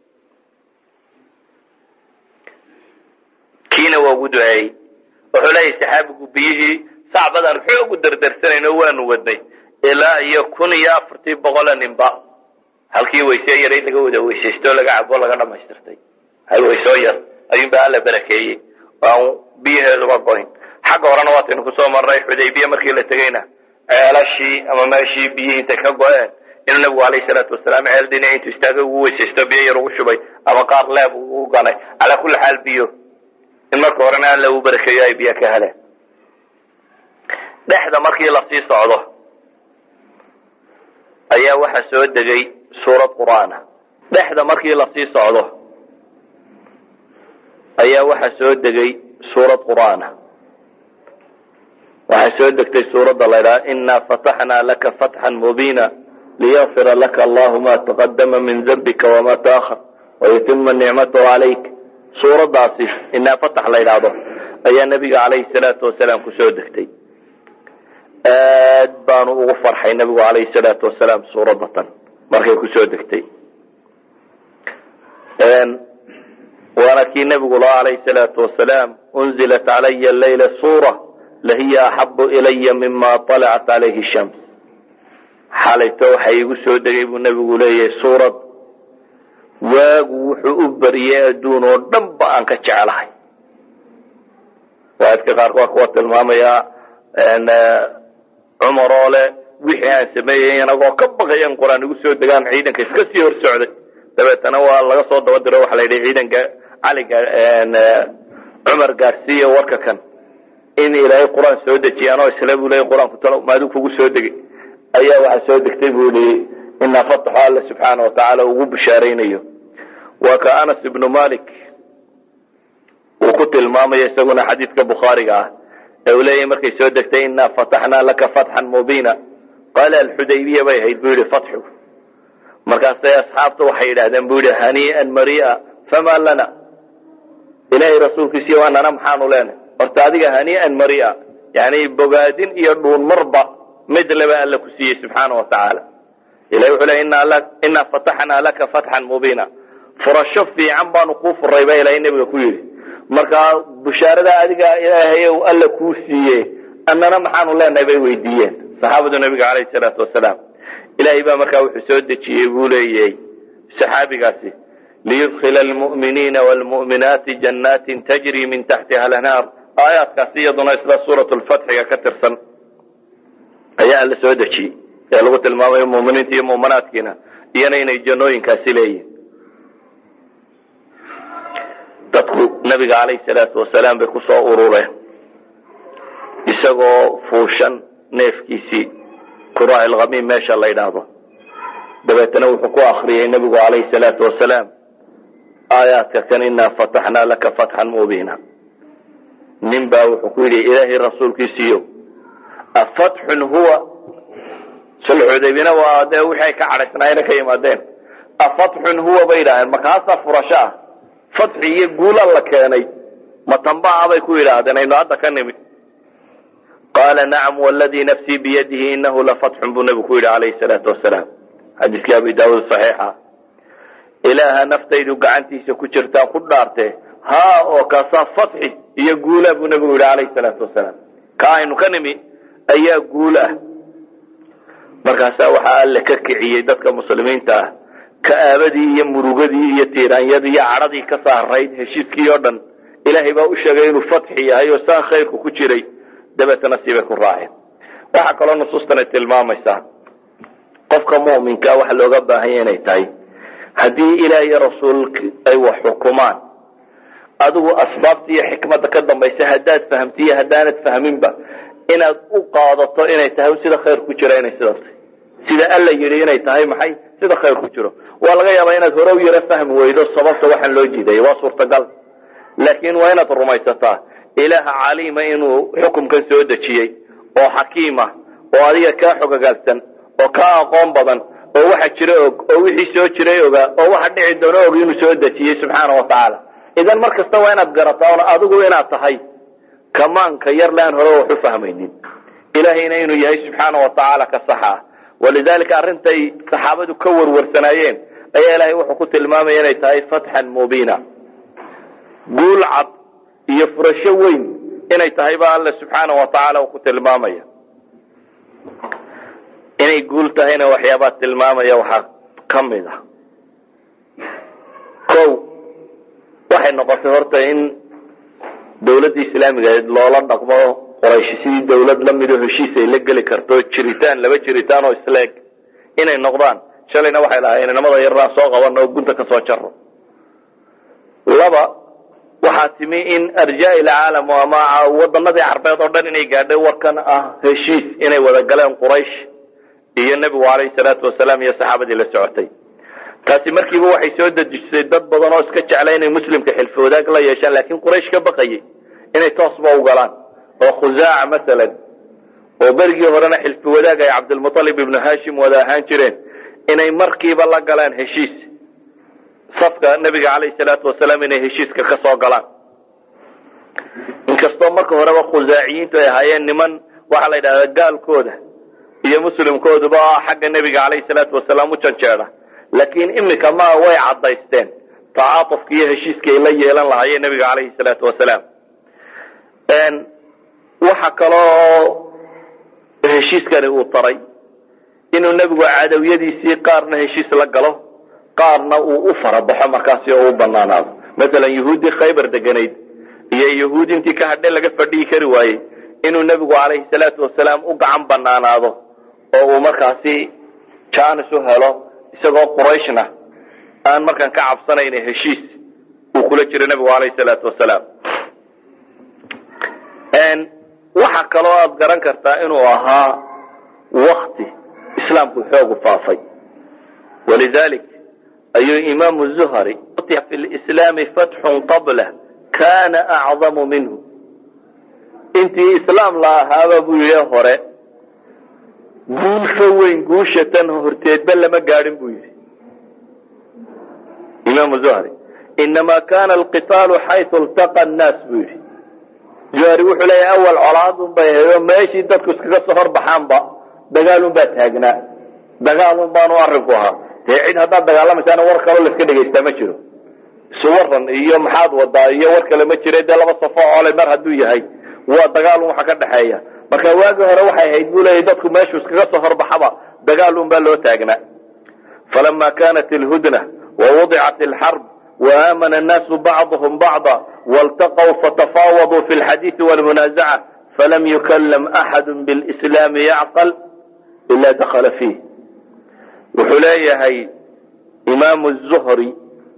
kiina waa ugu duceeyey wuxuu leeyahy saxaabigu biyihii sacbadaan xoogu dardarsanayno waanu wadnay ilaa iyo kun iyo afartii boqola ninba halkii waysee yaray laga wada weysaysto laga cabo laga dhamaystirtay hal waysoo yar ayuunba alla barakeeyey aan biyaheeduba goyn xagga horena waataynu kusoo marnay xudaybiya markii la tegeyna ceelashii ama meeshii biyihii intay ka go-een inuu nabigu alayhi salaatu wasalaam ceel dhinac intuu istaagay ugu weysaysto biyo yar ugu shubay ama qaar leeb ugu ganay calaa kulli xaal biyo in marka horena alla uu barakeeyo ay biyo ka heleen dhexda markii lasii socdo ayaa waxaa soo degay suurad qur'aana dhexda markii lasii socdo ayaa waxaa soo degay suurad qur'aana waxay soo degtay suuradda la ydhaha inaa fataxnaa laka fatxan mubiina liyakfira laka allahu ma taqadama min dambika wama taahar wayutima nicmatahu calayk suuraddaasi inaa fatax la ydhaahdo ayaa nabiga calayhi salaatu wasalaam kusoo degtay aad baanu ugu farxay nabigu calayhi salaatu wasalaam suuradda tan markay kusoo degtay waana kii nabigu laha calayhi salaatu wasalaam unzilat calaya leyla suura lahiya axabu ilaya mima alacat calayhi shams xalayto waxa igu soo degay buu nabigu leeyahay suurad waagu wuxuu u bariyey adduun oo dhan ba aan ka jeclahay waaidka qaarka waa kuwa tilmaamayaa cumar oo le wixii aan sameeyey inagoo ka baqayan qur-aan igu soo degaan ciidanka iska sii hor socday dabeetana waa laga soo daba diro waxa la yidhi ciidanka cali cumar gaarsiiya warka kan in ilaahay qur-aan soo dejiyaan oo isle buu leeyay qur-aanku talo maaduu kugu soo degay ayaa waxaa soo degtay buu lihi inaa fataxo alla subxaana watacaala ugu bishaaraynayo waa ka anas ibnu malik uu ku tilmaamayo isaguna xadiidka bukhaariga ah ee uu leeyahay markay soo degtay inaa fataxnaa laka fatxan mubiina qaala alxudaybiya bay ahayd buu yihi fatxu markaasay asxaabta waxay yidhahdeen buu yihi hanii'an maria fama lana ilaahay rasuulkiisiiyo anana maxaanu leenahay horta adiga hanii'an maria yani bogaadin iyo dhuun marba mid laba alla ku siiyey subxaana wa tacaala ilahi wuxuu leey inaa fataxnaa laka fatxan mubiina furasho fiican baanu kuu furay baa ilahay nebiga ku yidhi markaa bushaarada adiga ilaahay alla kuu siiye annana maxaanu leenahay bay weydiiyeen saxaabadu nabiga calayhi salaatu wasalaam ilaahay baa markaa wuxuu soo dejiyey buu leeyahay saxaabigaasi liyudkila almu'miniina waalmu'minaati janaatin tajri min taxtiha alanhaar aayaadkaasi iyaduna isla suurat lfatxiga ka tirsan ayaa alla soo dejiyey ee lagu tilmaamayo muminiinta iyo muminaadkiina iyana inay jannooyinkaasi leeyihin dadku nabiga calayhi salaatu wasalaam bay kusoo urureen isagoo fuushan neefkiisii kuraaci lkhamiim meesha la yidhaahdo dabeetana wuxuu ku akriyey nebigu calayhi salaatu wasalaam aayaadka kan inaa fataxnaa laka fatxan mubiina nin baa wuxuu ku yidhi ilaahay rasuulkiisiiyo afatxun huwa sulxudaybina waa dee wixii ay ka cadhaysnaayena ka yimaadeen afatxun huwa bay yidhahdeen markaasaa furasho ah fatxi iyo guula la keenay matambaa bay ku yidhaahdeen aynu hadda ka nimid qaala nacam wladii nafsii biyadihi inahu lafatxun buu nebigu ku yidhi calayhi salaatu wasalaam xadiiskii abi daawuud saxiixa ilaaha naftaydu gacantiisa ku jirtaan ku dhaartee haa oo kaasaa fatxi iyo guula buu nebigu yidhi calayhi salaatu wasalaam ka aynu ka nimi ayaa guul ah markaasaa waxaa alle ka kiciyey dadka muslimiinta ah ka'aabadii iyo murugadii iyo tiiraanyadii iyo cadhadii ka saarayd heshiiskii oo dhan ilaahay baa u sheegay inuu fatxi yahay oo saa khayrku ku jiray dabeetana siibay ku raaceen waxaa kaloo nusuustan ay tilmaamaysaa qofka mu'minkaa waxa looga baahanya inay tahay haddii ilaah iyo rasuulk ay wax xukumaan adigu asbaabta iyo xikmadda ka dambaysa haddaad fahamtiiyo haddaanad fahminba inaad u qaadato inay tahay sida khayr ku jira inay sidaas tahay sida alla yidhi inay tahay maxay sida khayr ku jiro waa laga yaabaa inaad hore u yaro fahmi weydo sababta waxaan loo jiidaya waa suurtagal laakiin waa inaad rumaysataa ilaaha caliima inuu xukumkan soo dejiyey oo xakiima oo adiga kaa xogogaalsan oo kaa aqoon badan oo waxa jira og oo wixii soo jiray ogaa oo waxa dhici doona og inuu soo dejiyey subxaana wa tacaala idan mar kasta waa inaad garataa on adigu inaad tahay kamaanka yar le aan hore wax u fahmaynin ilahayna inuu yahay subxaana wa tacaala ka saxa ah walidalika arrintay saxaabadu ka warwarsanaayeen ayaa ilahay wuxuu ku tilmaamaya inay tahay fatxan mubiina guul cad iyo furasho weyn inay tahay ba alle subxaana wa tacaala uu ku tilmaamaya inay guul tahayna waxyaabaa tilmaamaya waxaa ka mid ah ko waxay noqotay horta in dawladda islaamiga loola dhaqmo qoraysh sidii dawlad lamid oo heshiis ay la geli karto jiritaan laba jiritaan oo isleeg inay noqdaan shalayna waxay lahaayeen inamada yarnaa soo qabano oo gunta ka soo jaro laba waxaa timi in arjaa ilcaalam ama wadanadii carbeed oo dhan inay gaadhay warkan ah heshiis inay wada galeen quraysh iyo nebigu calayhi salaatu wasalaam iyo saxaabadii la socotay taasi markiiba waxay soo dejisay dad badan oo iska jecla inay muslimka xilfi wadaag la yeeshaan laakiin quraysh ka baqayay inay toosba u galaan oo khusaaca masalan oo berigii horena xilfi wadaag ay cabdilmualib ibnu hashim wada ahaan jireen inay markiiba la galaan heshiis safka nebiga calayhi salaatu wasalaam inay heshiiska ka soo galaan inkastoo marka horeba khusaaciyiintu ay ahaayeen niman waxaa la yidhahdaa gaalkooda iyo muslimkooduba xagga nebiga calayhi salaatu wasalaam u janjeeda laakiin imika ma way caddaysteen tacaatufka iyo heshiiska ay la yeelan lahaayeen nebiga calayhi salaatu wasalaam waxa kaloo heshiiskani uu taray inuu nebigu cadawiyadiisii qaarna heshiis la galo qaarna uu u farabaxo markaasi oo u banaanaado masalan yahuuddii khaybar deganayd iyo yahuud intii ka hadhe laga fadhiyi kari waayey inuu nebigu calayhi salaatu wasalaam u gacan banaanaado oo uu markaasi janis u helo isagoo qurayshna aan markaan ka cabsanayna heshiis uu kula jiro nebigu calayhi salaatu wasalaam waxa kaloo aad garan kartaa inuu ahaa wakti islaamku xoogu faafay walidalik ayuu imaamu zuhri fi lislaami fatxun qabla kana acdamu minhu intii islaam la ahaaba buu yidhi hore guul ka weyn guusha tan horteedba lama gaadhin buu yidhi imaamu zuhri inama kana alqitaalu xaytu iltaqa annaas buu yidhi zuhri wuxuu leeyahay awal colaadun bay ahayd oo meeshii dadku iskaga soo horbaxaanba dagaalun baa taagnaa dagaalun baanu arrinku ahaa dee cid haddaad dagaalamaysaana war kaloo la iska dhegaystaa ma jiro isu waran iyo maxaad wadaa iyo war kale ma jira dee laba safo cole mar hadduu yahay waa dagaalun waxa ka dhexeeya marka waagii hore waxay ahayd buu leeyahy dadku meeshuu iskaga soo horbaxaba dagaalun baa loo taagnaa falama kanat ilhudna wawudicat alxarb وآمن الناس بعضهم بعضا والتقوا فتفاوضوا في الحديث والمنازعة فلم يكلم أحد بالإسلام يعقل إلا دخل فيه وحليهي إمام الزهري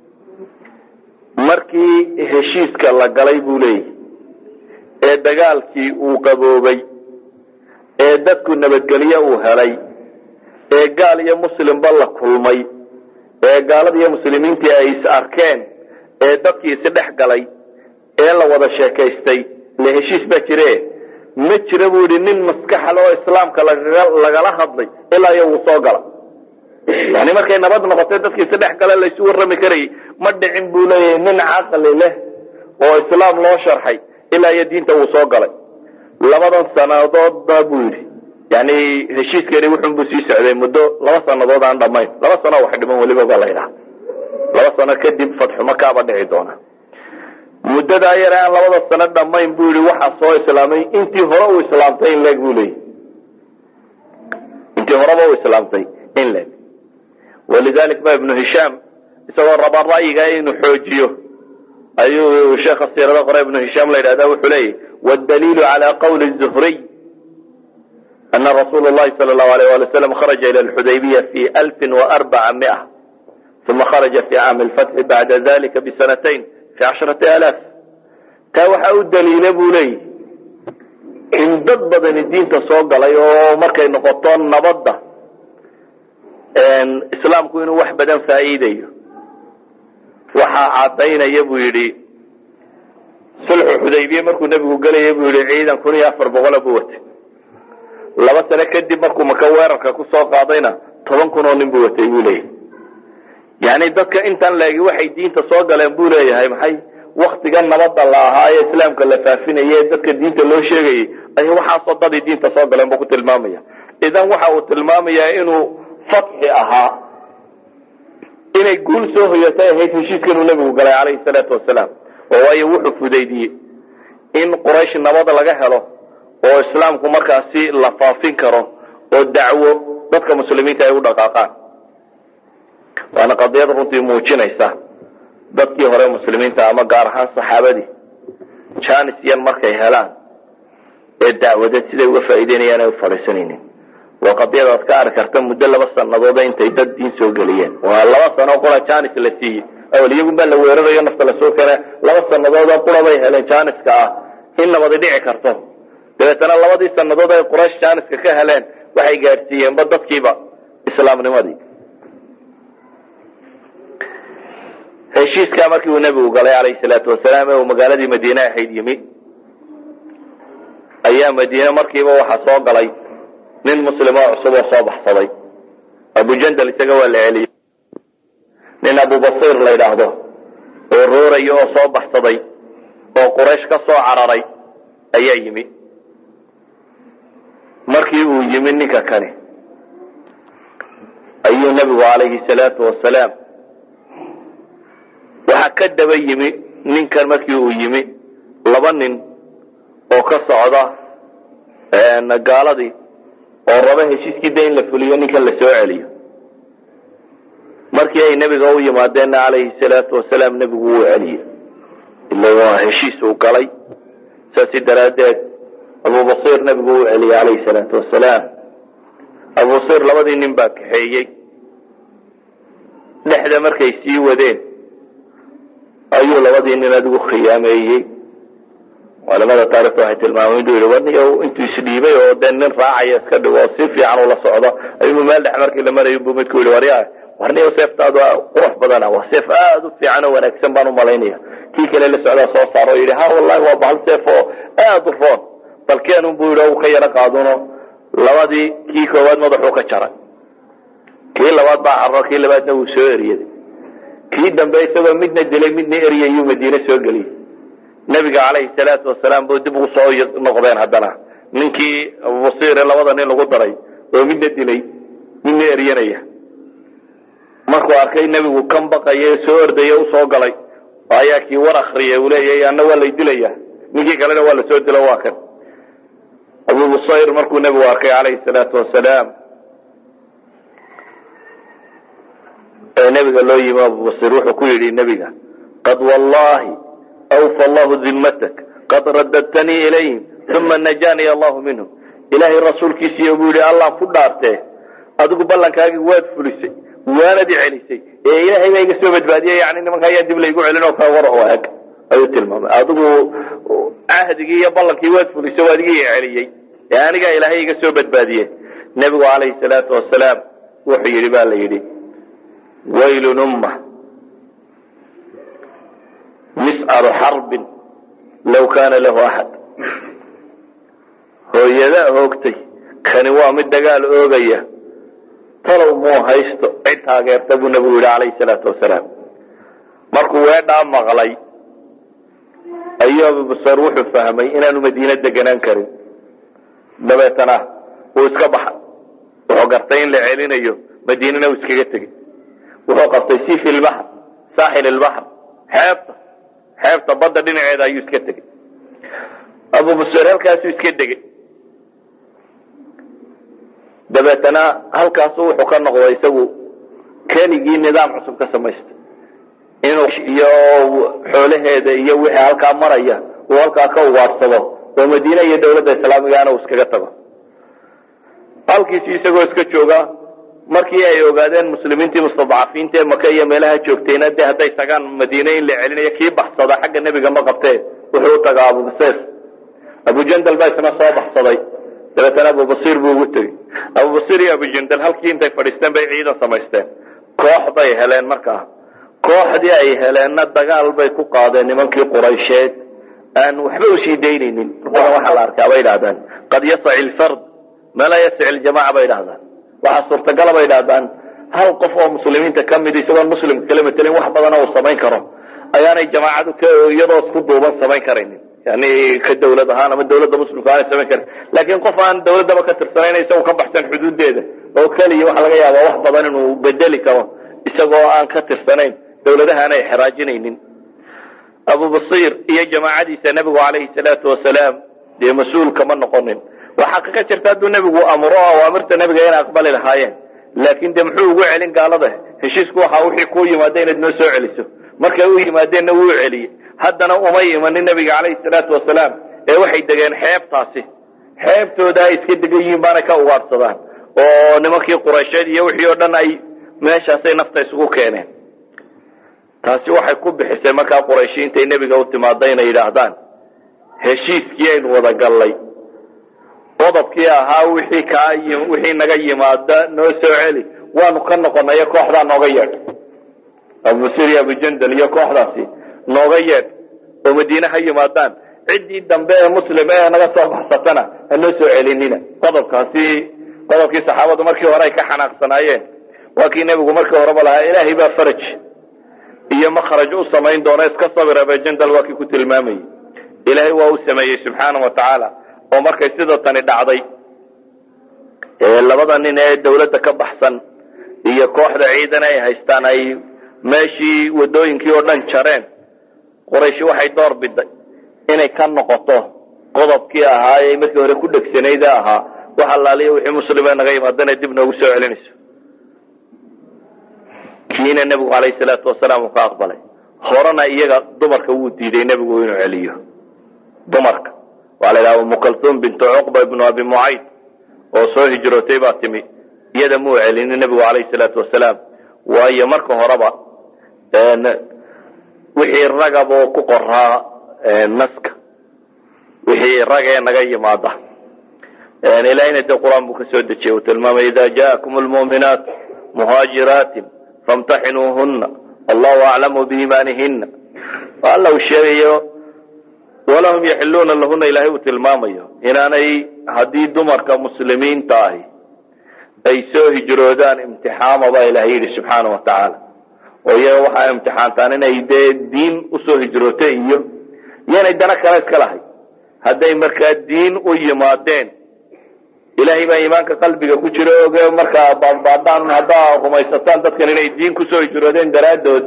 markii heshiiska la galay buu leeyahy ee dagaalkii uu qaboobay ee dadku nabadgelye uu helay ee gaal iyo muslimba la kulmay ee gaalada iyo muslimiintii ay is arkeen ee dadkii isdhex galay ee la wada sheekaystay le heshiis baa jire ma jira buu yidhi nin maskaxle oo islaamka lagala hadlay ilaa iyo wuu soo gala yani markay nabad noqotay dadkii isdhex gala laysu warrami karayay ma dhicin buu leeyahay nin caqli leh oo islaam loo sharxay ilaa iyo diinta wuu soo galay labadan sanadoodba buu yidhi yani heshiiskani wuxunbuu sii socday muddo laba sanadood aan dhamayn laba sano wax dhiman weliba baa la ydhaha laba sano kadib fatxu makaaba dhici doona muddadaa yare aan labada sano dhamayn buu yihi waxaa soo islaamay intii hore uu islaamtay in leeg buu leeyahy intii horeba uu islaamtay in leeg walidalik ba ibnu hishaam isagoo raba ra'yiga inuu xoojiyo ayuu sheekha siirada qore ibnu hishaam la yidhahda wuxuu leeyahy wdaliilu cala qawli zuhriy أن رsuل اللhi صلى الله عليه ولي وسلم خرج إلى الحديبية في ألف وأربعمائة ثم خرج في عام الفتح بعد ذلك بسنتين في عشرة آلاف taa waxa u daliila buu leeyahy in dad badani diinta soo galay oo markay noqoto nabadda islaamku inuu wax badan faa'iidayo waxaa caddaynaya buu yidhi sulxu xudaybiye markuu nebigu gelaya buu yihi ciidan kun iyo afar boqola buu watay laba sano kadib markuu maka weerarka ku soo qaadayna toban kun oo nin buu watay buu leeyahay yani dadka intan leegi waxay diinta soo galeen buu leeyahay maxay waktiga nabada la ahaa ee islaamka la faafinaya ee dadka diinta loo sheegayay ayay waxaasoo dadii diinta soo galeen buu ku tilmaamaya idan waxa uu tilmaamayaa inuu fatxi ahaa inay guul soo hoyatay ahayd heshiiskanuu nebigu galay calayhi salaatu wasalaam oo waayo wuxuu fudaydiyey in quraysh nabad laga helo oo islaamku markaasi la faafin karo oo dacwo dadka muslimiinta ay u dhaqaaqaan waana qadiyad runtii muujinaysa dadkii hore muslimiinta ama gaar ahaan saxaabadii janis yan markay helaan ee dacwadeed siday uga faa'iideynayaan ay u fadhiisanaynin waa qadiyad aad ka arki karta muddo laba sanadooda intay dad diin soo geliyeen waa laba sano qura janis la siiyey awal iyagun baa la weerarayo nafta lasoo keena laba sanadooda qura bay heleen janiska ah in nabadi dhici karto dabeetana labadii sanadood ay quraysh janiska ka heleen waxay gaadhsiiyeenba dadkiiba islaamnimadii heshiiskaa markii uu nebigu galay calayhi salaatu wasalaam ee uu magaaladii madiine ahayd yimi ayaa madiine markiiba waxaa soo galay nin muslimoo cusub oo soo baxsaday abujandal isaga waa la celiyey nin abubasiir la yidhaahdo oo rooraya oo soo baxsaday oo quraysh ka soo cararay ayaa yimi markii uu yimi ninka kani ayuu nebigu calayhi salaatu wasalaam waxaa ka daba yimi ninkan markii uu yimi laba nin oo ka socda gaaladii oo raba heshiiskii da in la fuliyo ninkan la soo celiyo markii ay nebiga u yimaadeenna calayhi salaatu wasalaam nebigu wuu celiyey ila waa heshiis uu galay saasi daraaddeed abubasiir nebigu wuu celiyey calayhi salaatu wasalaam abubasiir labadii nin baa kaxeeyey dhexda markay sii wadeen ayuu labadii nin adigu khiyaameeyey culamada taarikhta waxay tilmaameen inuu yihi warniyo intuu isdhiibay oo dee nin raacaya iska dhigo oo si fiican ula socdo ayuu meel dhex markii la marayo buu midku yihi warya warniyo seeftaadu qurux badana waa seef aada u fiican oo wanaagsan baan umalaynaya kii kale la socdaa soo saaro o yidhi ha wallahi waa bahal seef oo aada u roon balkeenun buu yidhi u ka yaro qaaduno labadii kii koowaad madaxuu ka jaray kii labaad baa carro kii labaadna wuu soo eriyaday kii dambe isagoo midna dilay midna eryayuu madiine soo geliyey nebiga calayhi salaatu wasalaam bu dib ugu soo noqdeen haddana ninkii abubasiire labada nin lagu daray oo midna dilay midna eryanaya markuu arkay nebigu kan baqaya soo ordaya usoo galay ayaa kii war akriyay uu leeyahay anna waa lay dilaya ninkii kalena waa lasoo dilo waa kan abubusayr markuu nebigu arkay calayhi salaatu wasalaam ee nebiga loo yimi abubasir wuxuu ku yidhi nebiga qad wallahi awfa allahu dimmatak qad radadtanii ilayhim uma najanii allahu minhum ilaahay rasuulkiisiiyo buu yihi allah ku dhaartee adigu ballankaagii waad fulisay waanad celisay ee ilaahay baa iga soo badbaadiyey yani nimanka ayaa dib laygu celin oo kale war oo eg ayuu tilmaamay adigu cahdigii iyo ballankii waad fulisay waad iga celiyey ee anigaa ilaahay iga soo badbaadiyey nebigu calayhi salaatu wasalaam wuxuu yidhi ba la yidhi waylun umma miscaru xarbin law kaana lahu axad hooyada hoogtay kani waa mid dagaal oogaya talow muu haysto cid taageerta buu nebigu yidhi calayhi salaatu wasalaam markuu weedhaa maqlay ayuu abubasar wuxuu fahmay inaanu madiine deganaan karin dabeetana wuu iska baxay wuxuu gartay in la celinayo madiinana uu iskaga tegey wuxuu qabtay sifi ilbaxr saaxil ilbaxr xeebta xeebta badda dhinaceeda ayuu iska tegey abubasar halkaasuu iska degey dabeetana halkaasu wuxuu ka noqday isagu keligii nidaam cusub ka samaystay inuu iyo xoolaheeda iyo wixii halkaa maraya uu halkaa ka ugaadhsado oo madiine iyo dawladda islaamigaana uu iskaga tago halkiisi isagoo iska jooga markii ay ogaadeen muslimiintii mustadcafiinta ee maka iyo meelaha joogtayna dee hadday tagaan madiine in la celinayo kii baxsada xagga nebiga ma qabtee wuxuu u tagaa abubasir abujandal baa isna soo baxsaday dabeetana abubasir buu ugu tegey abubasir iyo abujandal halkii intay fadhiisteen bay ciidan samaysteen koox bay heleen markaa kooxdii ay heleenna dagaal bay ku qaadeen nimankii quraysheed aan waxba usii daynaynin markuna waxaa la arkaa bay idhahdaan qad yasaci lfard ma laa yasaci ljamaca bay idhahdaan waxaa suurtagala bay idhahdaan hal qof oo muslimiinta ka mid isagoon muslimka kala matelin wax badana uu samayn karo ayaanay jamaacadu k iyadoo isku duuban samayn karaynin yani ka dawlad ahaan ama dawladda muslimka aanay samayn karin laakiin qof aan dawladdaba ka tirsanayn isagoo ka baxsan xuduudeeda oo keliya waxa laga yaabaa wax badan inuu bedeli karo isagoo aan ka tirsanayn dawladaha aanay xeraajinaynin abu basiir iyo jamaacadiisa nebigu calayhi salaatu wasalaam dee mas-uul kama noqonin waa xaqiiqa jirta hadduu nebigu amro awaamirta nebiga inay aqbali lahaayeen laakin de muxuu ugu celin gaalada heshiisku waxa wixii kuu yimaada inaad noo soo celiso markay u yimaadeenna wuu celiyey haddana umay imanin nebiga calayhi salaatu wasalaam ee waxay degeen xeebtaasi xeebtooda ay iska degan yihiin baanay ka ugaadhsadaan oo nimankii quraysheed iyo wixii oo dhan ay meeshaasay nafta isugu keeneen taasi waxay ku bixisay markaa qurayshi intay nebiga u timaada inay yidhaahdaan heshiiskii aynu wada gallay qodobkii ahaa wixii kaa wixii naga yimaada noo soo celi waanu ka noqonayo kooxdaa nooga yeedh abubasir iyo abujandal iyo kooxdaasi nooga yeedh oo madiine ha yimaadaan ciddii dambe ee muslim ee naga soo baxsatana ha noo soo celinina qodobkaasi qodobkii saxaabadu markii hore ay ka xanaaqsanaayeen waa kii nebigu markii horeba lahaa ilaahay baa faraj iyo makhraj u samayn doona iska sabir abujandal waa kii ku tilmaamayey ilaahay waa u sameeyey subxaana wa tacaala oo markay sida tani dhacday labada nin ee dawladda ka baxsan iyo kooxda ciidan ay haystaan ay meeshii wadooyinkii oo dhan jareen qurayshi waxay door biday inay ka noqoto qodobkii ahaa ee markii hore ku dhegsanayda ahaa wax allaaliya wixii muslime naga yimaadana dib noogu soo celinayso kiina nebigu calayhi salaatu wasalaam uu ka aqbalay horena iyaga dumarka wuu diiday nebigu inuu celiyo dumarka waxaa la yidhaha umu kaltuum bintu cuqba ibnu abi mucayd oo soo hijrootay baa timi iyada muu celinin nebigu calayhi salaatu wasalaam waayo marka horeba wixii ragab oo ku qoraa naska wixii rag ee naga yimaada ilahina dee qur-aan buu ka soo dejiyey uu tilmaamay ida jaakum lmuuminaat muhaajiraatin famtaxinuuhuna allahu aclamu biimaanihina alla uu sheegayo walahum yaxiluuna lahuna ilaahay uu tilmaamayo inaanay haddii dumarka muslimiinta ahi ay soo hijroodaan imtixaama baa ilahay yidhi subxaana wa tacaala oo iyaga waxaa imtixaantaan inay dee diin usoo hijrootay iyo iyanay dana kale iska lahay hadday markaa diin u yimaadeen ilaahay baa iimaanka qalbiga ku jira oge markaa baadbaadhaan haddaa rumaysataan dadkan inay diin kusoo hijroodeen daraaddood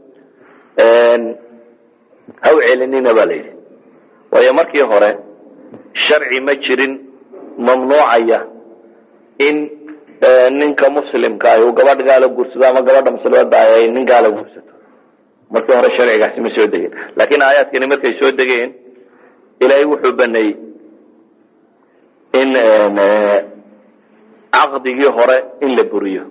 ha u celinina ba la yidhi waayo markii hore sharci ma jirin mamnuucaya in ninka muslimka ah uu gabadh gaala guursado ama gabadha muslimada ah ay nin gaala guursato markii hore sharcigaasi ma soo degeen laakiin aayaadkani markay soo degeen ilaahay wuxuu baneeyey in caqdigii hore in la buriyo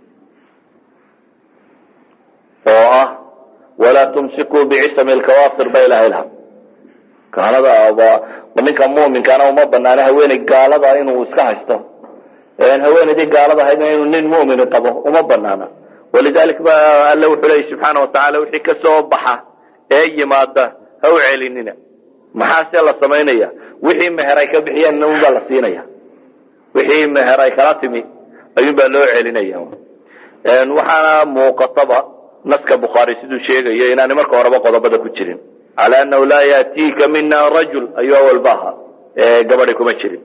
oo ah walaa tumsikuu bicisami lkawaafir ba ilahay laha gaalada ninka muminkaana uma banaano haweeney gaalada inuu iska haysto haweenaydii gaalada ahayd inuu nin mumini qabo uma banaana walidalik ba alle wuxuu leeyay subxaana watacaala wixii kasoo baxa ee yimaada ha u celinina maxaase la samaynaya wixii meher ay ka bixiyeen unbaa la siinaya wixii meher ay kala timi ayuun baa loo celinaya waxaana muuqataba naska bukhaari siduu sheegayo inaanay marka horeba qodobada ku jirin cala anahu laa yaatiika mina rajul ayuu awalba ahaa gabadi kuma jirin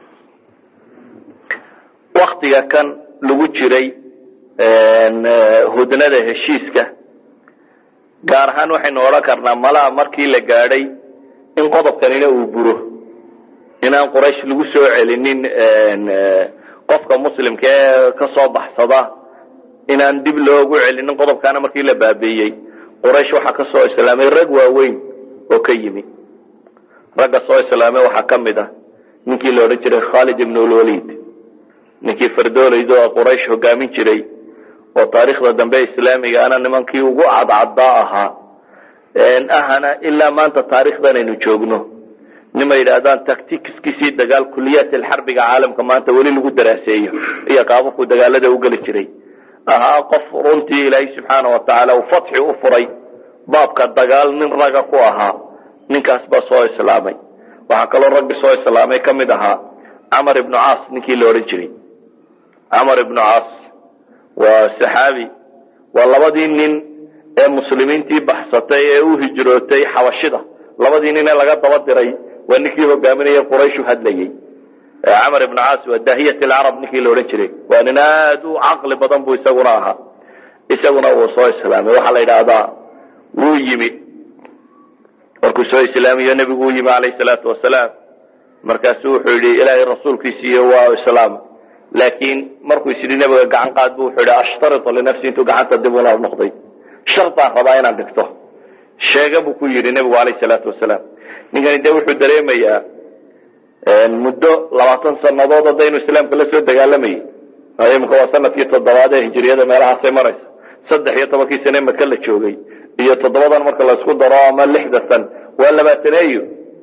waktiga kan lagu jiray hudnada heshiiska gaar ahaan waxaynu odhan karnaa malaha markii la gaadhay in qodobkanina uu buro inaan quraysh lagu soo celinin qofka muslimka ee kasoo baxsada inaan dib loogu celinin qodobkaana markii la baabiiyey quraysh waxaa ka soo islaamay rag waaweyn oo ka yimi ragga soo islaamay waxaa ka mid ah ninkii la odhan jiray khalid ibn lwalid ninkii fardoolaydo oo quraysh hogaamin jiray oo taariikhda dambe islaamiga ana nimankii ugu cadcaddaa ahaa ahana ilaa maanta taarikhdan aynu joogno nima yidhaahdaan tacticskiisii dagaal kuliyaat alxarbiga caalamka maanta weli lagu daraaseeyo iyo qaababku dagaalada u geli jiray ahaa qof runtii ilaahay subxaana watacaala uu fatxi u furay baabka dagaal nin raga ku ahaa ninkaas baa soo islaamay waxaa kaloo raggi soo islaamay ka mid ahaa camar ibnu caas ninkii la odhan jiray camar ibnu caas waa saxaabi waa labadii nin ee muslimiintii baxsatay ee u hijrootay xabashida labadii nin ee laga daba diray waa ninkii hogaaminaya qurayshu hadlayey camar ibnu caas waa daahiyat alcarab ninkii la odhan jiray waa nin aad u caqli badan buu isaguna ahaa isaguna wuu soo islaamay waxaa la yidhaahdaa wuu yimi markuu soo islaamiyo nebigu u yimi calayhi salaatu wasalaam markaasuu wuxuu yidhi ilaahay rasuulkiisiiyo waa islaam laakiin markuu is yidhi nebiga gacan qaad bu wuxuu yidhi ashtaritu linafsi intuu gacanta dib ula noqday shartaan rabaa inaan dhigto sheega buu ku yidhi nebigu calayhi salaatu wasalaam ninkani dee wuxuu dareemayaa muddo labaatan sanadood haddaynu islaamka la soo dagaalamayay imika waa sanadkii toddobaad ee hijiriyada meelahaasay maraysa saddex iyo tobankii sane maka la joogay iyo toddobadan marka laysku daro ama lixda san waa labaataneeyo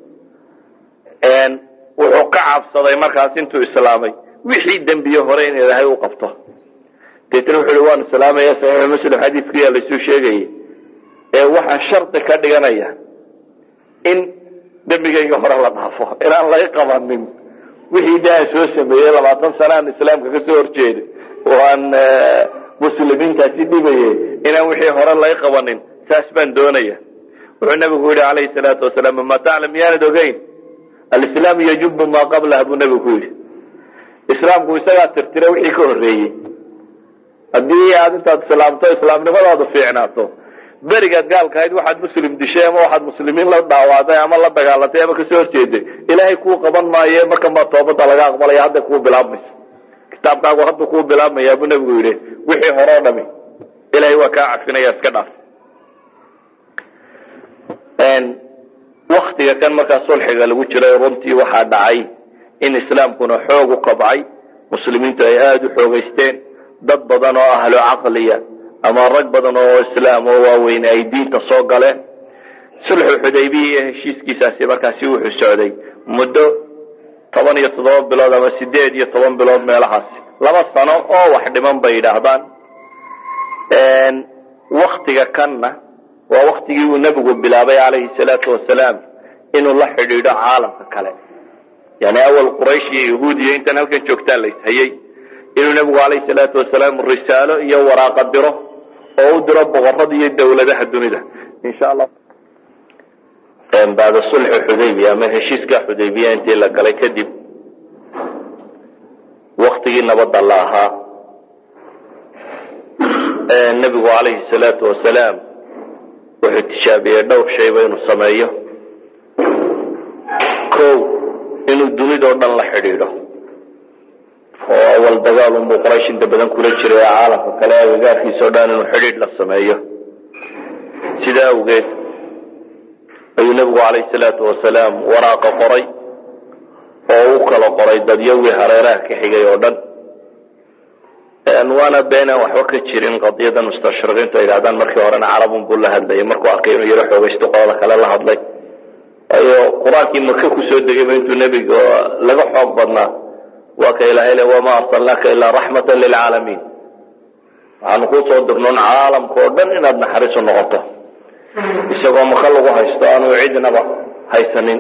wuxuu ka cabsaday markaas intuu islaamay wixii dembiye hore in ilaahay u qabto deetna wuxu uhi waan islaamaya saxiixu muslim xadiidkiyaa laysuu sheegayay ee waxaan shardi ka dhiganaya in dembigayga hore la dhaafo inaan laga qabanin wixii de aan soo sameeyey labaatan sana aan islaamka ka soo horjeeday oo aan muslimiintaasi dhibayay inaan wixii hore laga qabanin saas baan doonaya wuxuu nabigu yihi calayhi salaatu wasalaam ma taclam miyaanad ogeyn alislaamu yajubu maa qablaha buu nabigu ku yidhi islaamku isagaa tirtira wixii ka horreeyey haddii aad intaad islaamto islaamnimadaadu fiicnaato berigaad gaalkahayd waxaad muslim dishay ama waxaad muslimiin la dhaawacday ama la dagaalantay ama kasoo horjeeday ilaahay kuu qaban maaye markan baa toobada laga aqbalaya hadday kuu bilaabmaysa kitaabkaagu hadduu kuu bilaabmaya buu nabigu yidhi wixii hore o dhami ilahay waa kaa cafinaya iska dhaaf waktiga kan markaa sulxiga lagu jiray runtii waxaa dhacay in islaamkuna xoog u kabcay muslimiintu ay aada u xoogaysteen dad badan oo ahlo caqliya ama rag badan oo islaam oo waaweyn ay diinta soo galeen sulxu xudaybiya iyo heshiiskiisaasi markaasi wuxuu socday muddo toban iyo toddoba bilood ama sideed iyo toban bilood meelahaasi laba sano oo wax dhiman bay yidhaahdaan waktiga kanna waa waktigii uu nebigu bilaabay calayhi salaatu wasalaam inuu la xidhiidho caalamka kale yani awal quraysh iyo yahuud iyo intaan halkan joogtaa la ishayey inuu nebigu calayhi salaatu wasalaam risaalo iyo waraaqa diro oo u diro boqorada iyo dawladaha dunida insha allah bacda sulxi xudaybiya ama heshiiska xudaybiya intii la galay kadib waktigii nabadda la ahaa nebigu calayhi salaatu wasalaam wuxuu tijaabiyey dhowr shayba inuu sameeyo ko inuu dunidao dhan la xidhiidho oo awal dagaal unbuu quraysh inta badan kula jiray ee caalamka kale agagaarkiisa o dhan inuu xidhiidh la sameeyo sidaa awgeed ayuu nebigu calayhi salaatu wasalaam waraaqa qoray oo u kala qoray dadyawii hareeraha ka xigay oo dhan waana beenaan waxba ka jirin qadiyada mustashriqiintu ay yidhahdaan markii horena carabun buu la hadlayay markuu arkay inuu yaro xoogaysto qolada kale la hadlay waayo qur-aankii maka kusoo degayba intuu nebiga laga xoog badnaa waa ka ilahay le wamaa arsalnaaka ilaa raxmatan lilcaalamiin waxaanu kuu soo dirnoon caalamka oo dhan inaad naxariisu noqoto isagoo maka lagu haysto aanu cidnaba haysanin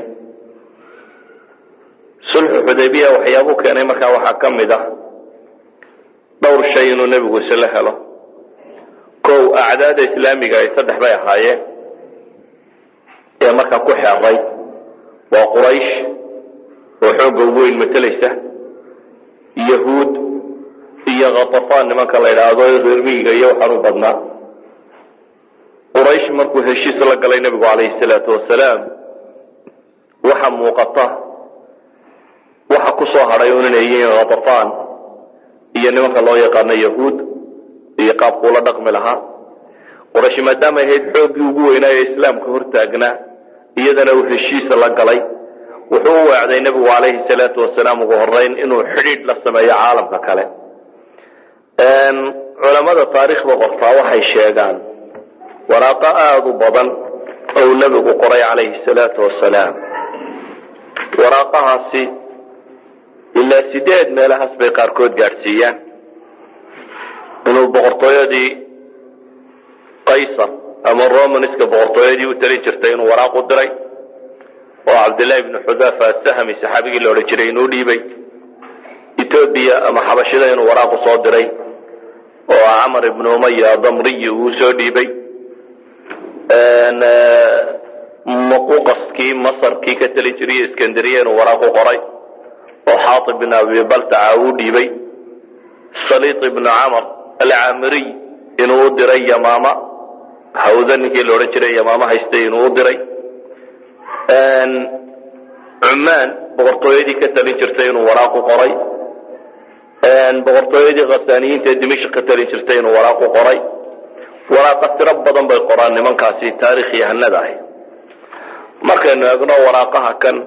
sulxu xudaybiya waxyaabuu keenay markaa waxaa ka mid ah dhowr shay inuu nebigu isla helo kow acdaada islaamiga ay saddex bay ahaayeen ee markaa ku xeeray waa quraysh oo xoogga ugu weyn matelaysa yahuud iyo khatafaan nimanka la yidhaahdo reermiyiga iyo waxaan u badnaa quraysh markuu heshiis la galay nebigu calayhi salaatu wasalaam waxa muuqata waxa ku soo hadhay un inay yihiin khatafaan iyo nimanka loo yaqaano yahuud iyo qaabkuu la dhaqmi lahaa quraysh maadaama ahayd xooggii ugu weynaa ee islaamka hortaagnaa iyadana uu heshiisa la galay wuxuu u weecday nebigu calayhi salaatu wasalaam ugu horeyn inuu xidhiidh la sameeyo caalamka kale culamada taariikhda qortaa waxay sheegaan waraaqo aada u badan ou nebigu qoray calayhi salaatu wasalaam waraaqahaasi ilaa sideed meelahaas bay qaarkood gaadhsiiyaan inuu boqortooyadii qaysar ama romanska boqortooyadii u talin jirtay inuu waraaq u diray oo cabdillahi ibnu xudaafa asahmi saxaabigii la odhan jiray inuu dhiibay etoobiya ama xabashida inuu waraaqu soo diray oo camar ibnu umaya damriyi uu soo dhiibay muquqaskii masarkii ka teli jiriyo iskandariya inuu waraaqu qoray oo xaatib bin abi baltaca uu dhiibay saliid ibnu camar alcaamiriy inuu u diray yamaama hawda ninkii la odhan jiray yamaama haystay inuu u diray cumaan boqortooyadii ka talin jirtay inuu waraaqu qoray boqortooyadii khasaaniyiinta ee dimashq ka talin jirtay inuu waraaqu qoray waraaqa tiro badan bay qoraan nimankaasi taarikh yahanada ahi markaynu eegno waraaqaha kan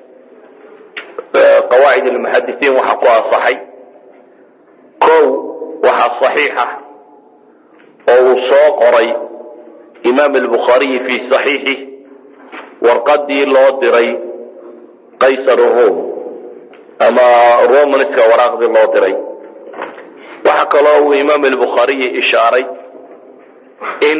qawaacid almuxadisiin waxaa ku asaxay kow waxaa saxiixa oo uu soo qoray imaam albukhaariyi fii saxiixih warqadii loo diray qaysar rom ama romanska waraaqdii loo diray waxaa kaloo uu imaam albukhaariyi ishaaray in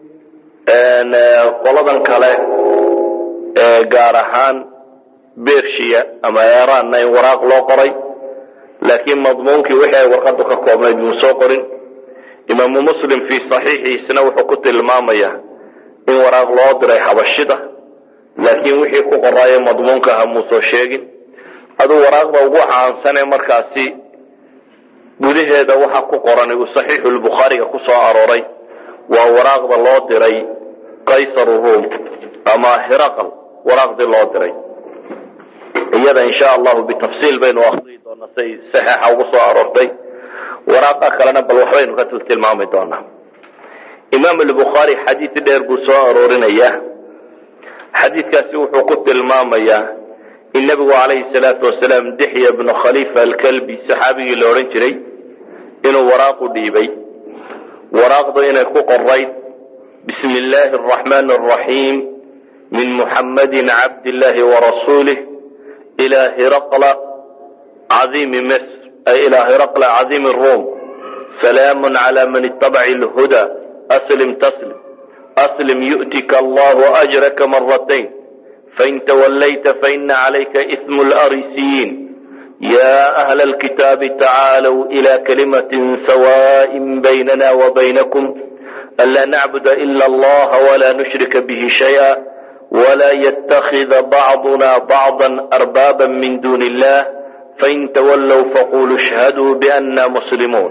qoladan kale gaar ahaan bershiya ama eraanna in waraaq loo qoray laakiin madmuunkii wixii ay warqadu ka koobnayd muu soo qorin imaamu muslim fii saxiixiisna wuxuu ku tilmaamaya in waraaq loo diray xabashida laakiin wixii ku qoraaye madmuunka aha muusoo sheegin aduu waraaqda ugu caansane markaasi gudaheeda waxa ku qoran uu saxiixu lbukhaariga ku soo arooray waa waraaqda loo diray qaysar rum ama hiraqal waraaqdii loo diray iyada insha allahu bitafsiil baynu akriyi doonaa say saxiixa ugu soo aroortay waraaqa kalena bal waxbaynu ka tilmaami doonaa imaam albukhaari xadiid dheer buu soo aroorinaya xadiidkaasi wuxuu ku tilmaamayaa in nebigu calayhi salaatu wasalaam dixya bnu khalifa alkalbi saxaabigii la odhan jiray inuu waraaqu dhiibay waraaqdu inay ku qorayd bismi illaahi araxmaani araxiim min muxammadin cabdillahi warasuulih ilaa hiraqla cadiimi misr ay ilaa hiraqla cadiimi rum salaamun cala man ittabaci lhuda aslim taslim aslim yu'tika allahu ajraka maratayn fain tawallayta faina calayka ismu larisiyiin ya ahla alkitaabi tacaalow ila kalimatin sawaaءin baynana wabaynakum anlaa nacbuda ila allaha walaa nushrika bihi shayئa wla ytakida bacduna bacضa arbaaba min duni illah fain tawallow faquluu ishhaduu biana muslimuun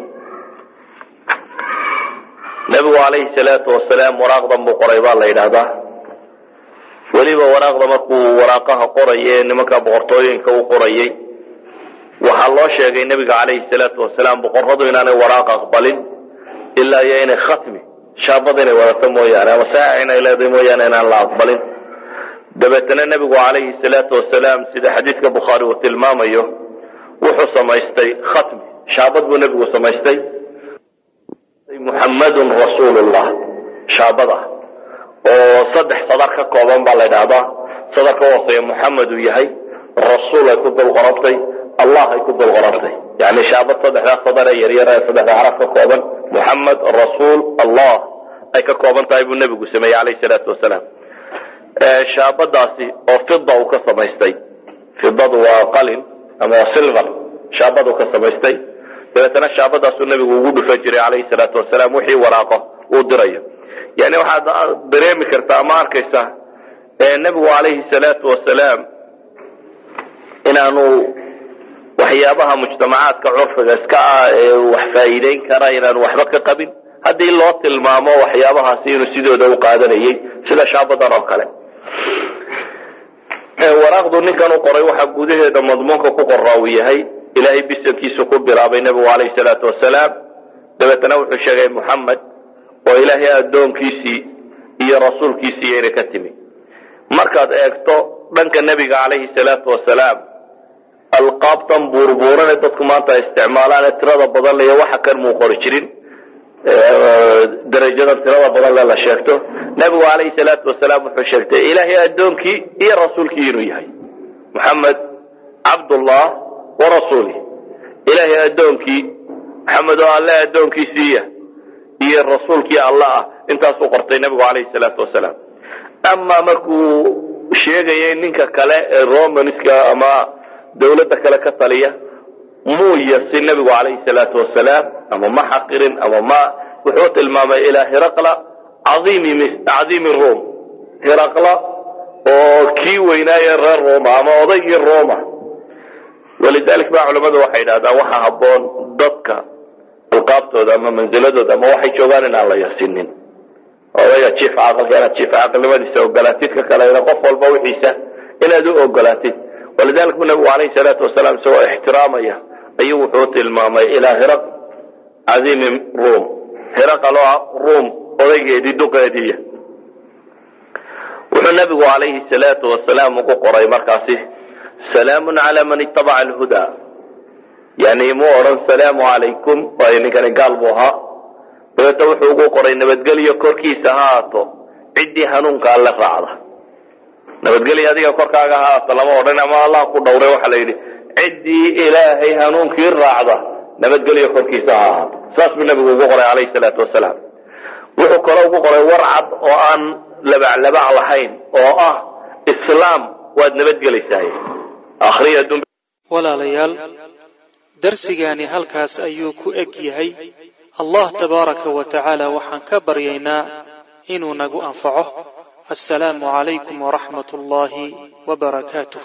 nebigu calayhi salaatu wasalaam waraaqdan buu qoray baa la yidhaahdaa weliba waraaqda markuu waraaqaha qoraya ee nimanka boqortooyinka u qorayay waxaa loo sheegay nebiga calayhi salaatu wasalaam boqorradu inaanay waraaq aqbalin ilaa iyo inay khatmi shaabad inay wadato mooyaane ama saaxic inay leedahay mooyaane inaan la aqbalin dabeetana nebigu calayhi salaatu wasalaam sida xadiidka bukhaari uu tilmaamayo wuxuu samaystay khatmi shaabad buu nebigu samaystay muxammadun rasuulullah shaabad ah oo saddex sadar ka kooban baa la ydhahdaa sadar ka hooseeya muxamed uu yahay rasuul ay ku dul qorantay allah ay ku dul qorantay yani shaabad saddexdaa sadar ee yaryar ee saddexda carab ka kooban muxamed rasuul allah ay ka kooban tahay buu nebigu sameeyey calayhi salaatu wasalaam shaabadaasi oo fida uu ka samaystay fidadu waa qalin ama silver shaabadu ka samaystay dabeetana shaabadaasuu nebigu ugu dhufan jiray calayhi salaatu wasalaam wixii waraaqo uu dirayo yani waxaad dareemi kartaa ama arkaysaa nebigu calayhi salaatu wasalaam inaanu waxyaabaha mujtamacaadka curfiga iska ah ee wax faa'iideyn kara inaanu waxba ka qabin haddii loo tilmaamo waxyaabahaasi inuu sidooda u qaadanayay sida shaabadan oo kale waraaqdu ninkan u qoray waxaa gudaheeda madmuunka ku qoraa uu yahay ilaahay bisankiisu ku bilaabay nebigu calayhi salaatu wasalaam dabeetana wuxuu sheegay muxamed oo ilaahay addoonkiisii iyo rasuulkiisii inay ka timi markaad eegto dhanka nebiga calayhi salaatu wasalaam alqaabtan buurbuurane dadku maanta ay isticmaalaane tirada badan ley waxa kan muu qori jirin darajadan tirada badan le la sheegto nebigu calayhi salaatu wasalaam wuxuu sheegtay ilaahay addoonkii iyo rasuulkii inuu yahay muxamed cabdullah wa rasuulih ilaahay addoonkii maxamed oo alle addoonkiisiiya iyo rasuulkii alla ah intaasuu qortay nebigu calayhi salaatu wasalaam amaa markuu sheegayay ninka kale ee romanska ama dawladda kale ka taliya muu yasin nebigu calayhi salaatu wasalaam ama ma xaqirin ama ma wuxuu tilmaamay ilaa hiraqla caiimi rom hiraqla oo kii weynaaye reer roma ama odaygii roma walidalik ba culamadu waxay idhahdaan waxa habboon dadka alqaabtooda ama manziladooda ama waxay joogaan in aan la yasinin odayga jiif caqalka inaad jiif caqilnimadiisa ogolaatid ka kalena qof walba wixiisa inaad u ogolaatid walidalik bu nabigu alayhi salaatu wasalaam isagoo ixtiraamaya ayuu wuxuu tilmaamay ilaa hiraq cadiimi rum hiraqaloo rum odaygeedii duqeediiya wuxuu nabigu calayhi salaatu wasalaam ugu qoray markaasi salaamun cala man itabaca alhuda yani mu odhan salaamu calaykum waayo ninkani gaal buu ahaa dabeeta wuxuu ugu qoray nabadgelyo korkiisa ha haato ciddii hanuunka alle raacda nabadgelyo adiga korkaaga ha haato lama odhan ama allah ku dhowray waxaa la yidhi ciddii ilaahay hanuunkii raacda nabadgelyo korkiisa ha ahaato saas buu nabigu ugu qoray calayhi salaatu wasalaam wuxuu kaloo ugu qoray war cad oo aan labaclabac lahayn oo ah islaam waad nabadgelaysaay akhriya adduun walaalayaal darsigaani halkaas ayuu ku eg yahay allah tabaaraka wa tacaala waxaan ka baryaynaa inuu nagu anfaco assalaamu calaykum waraxmat ullaahi wabarakaatuh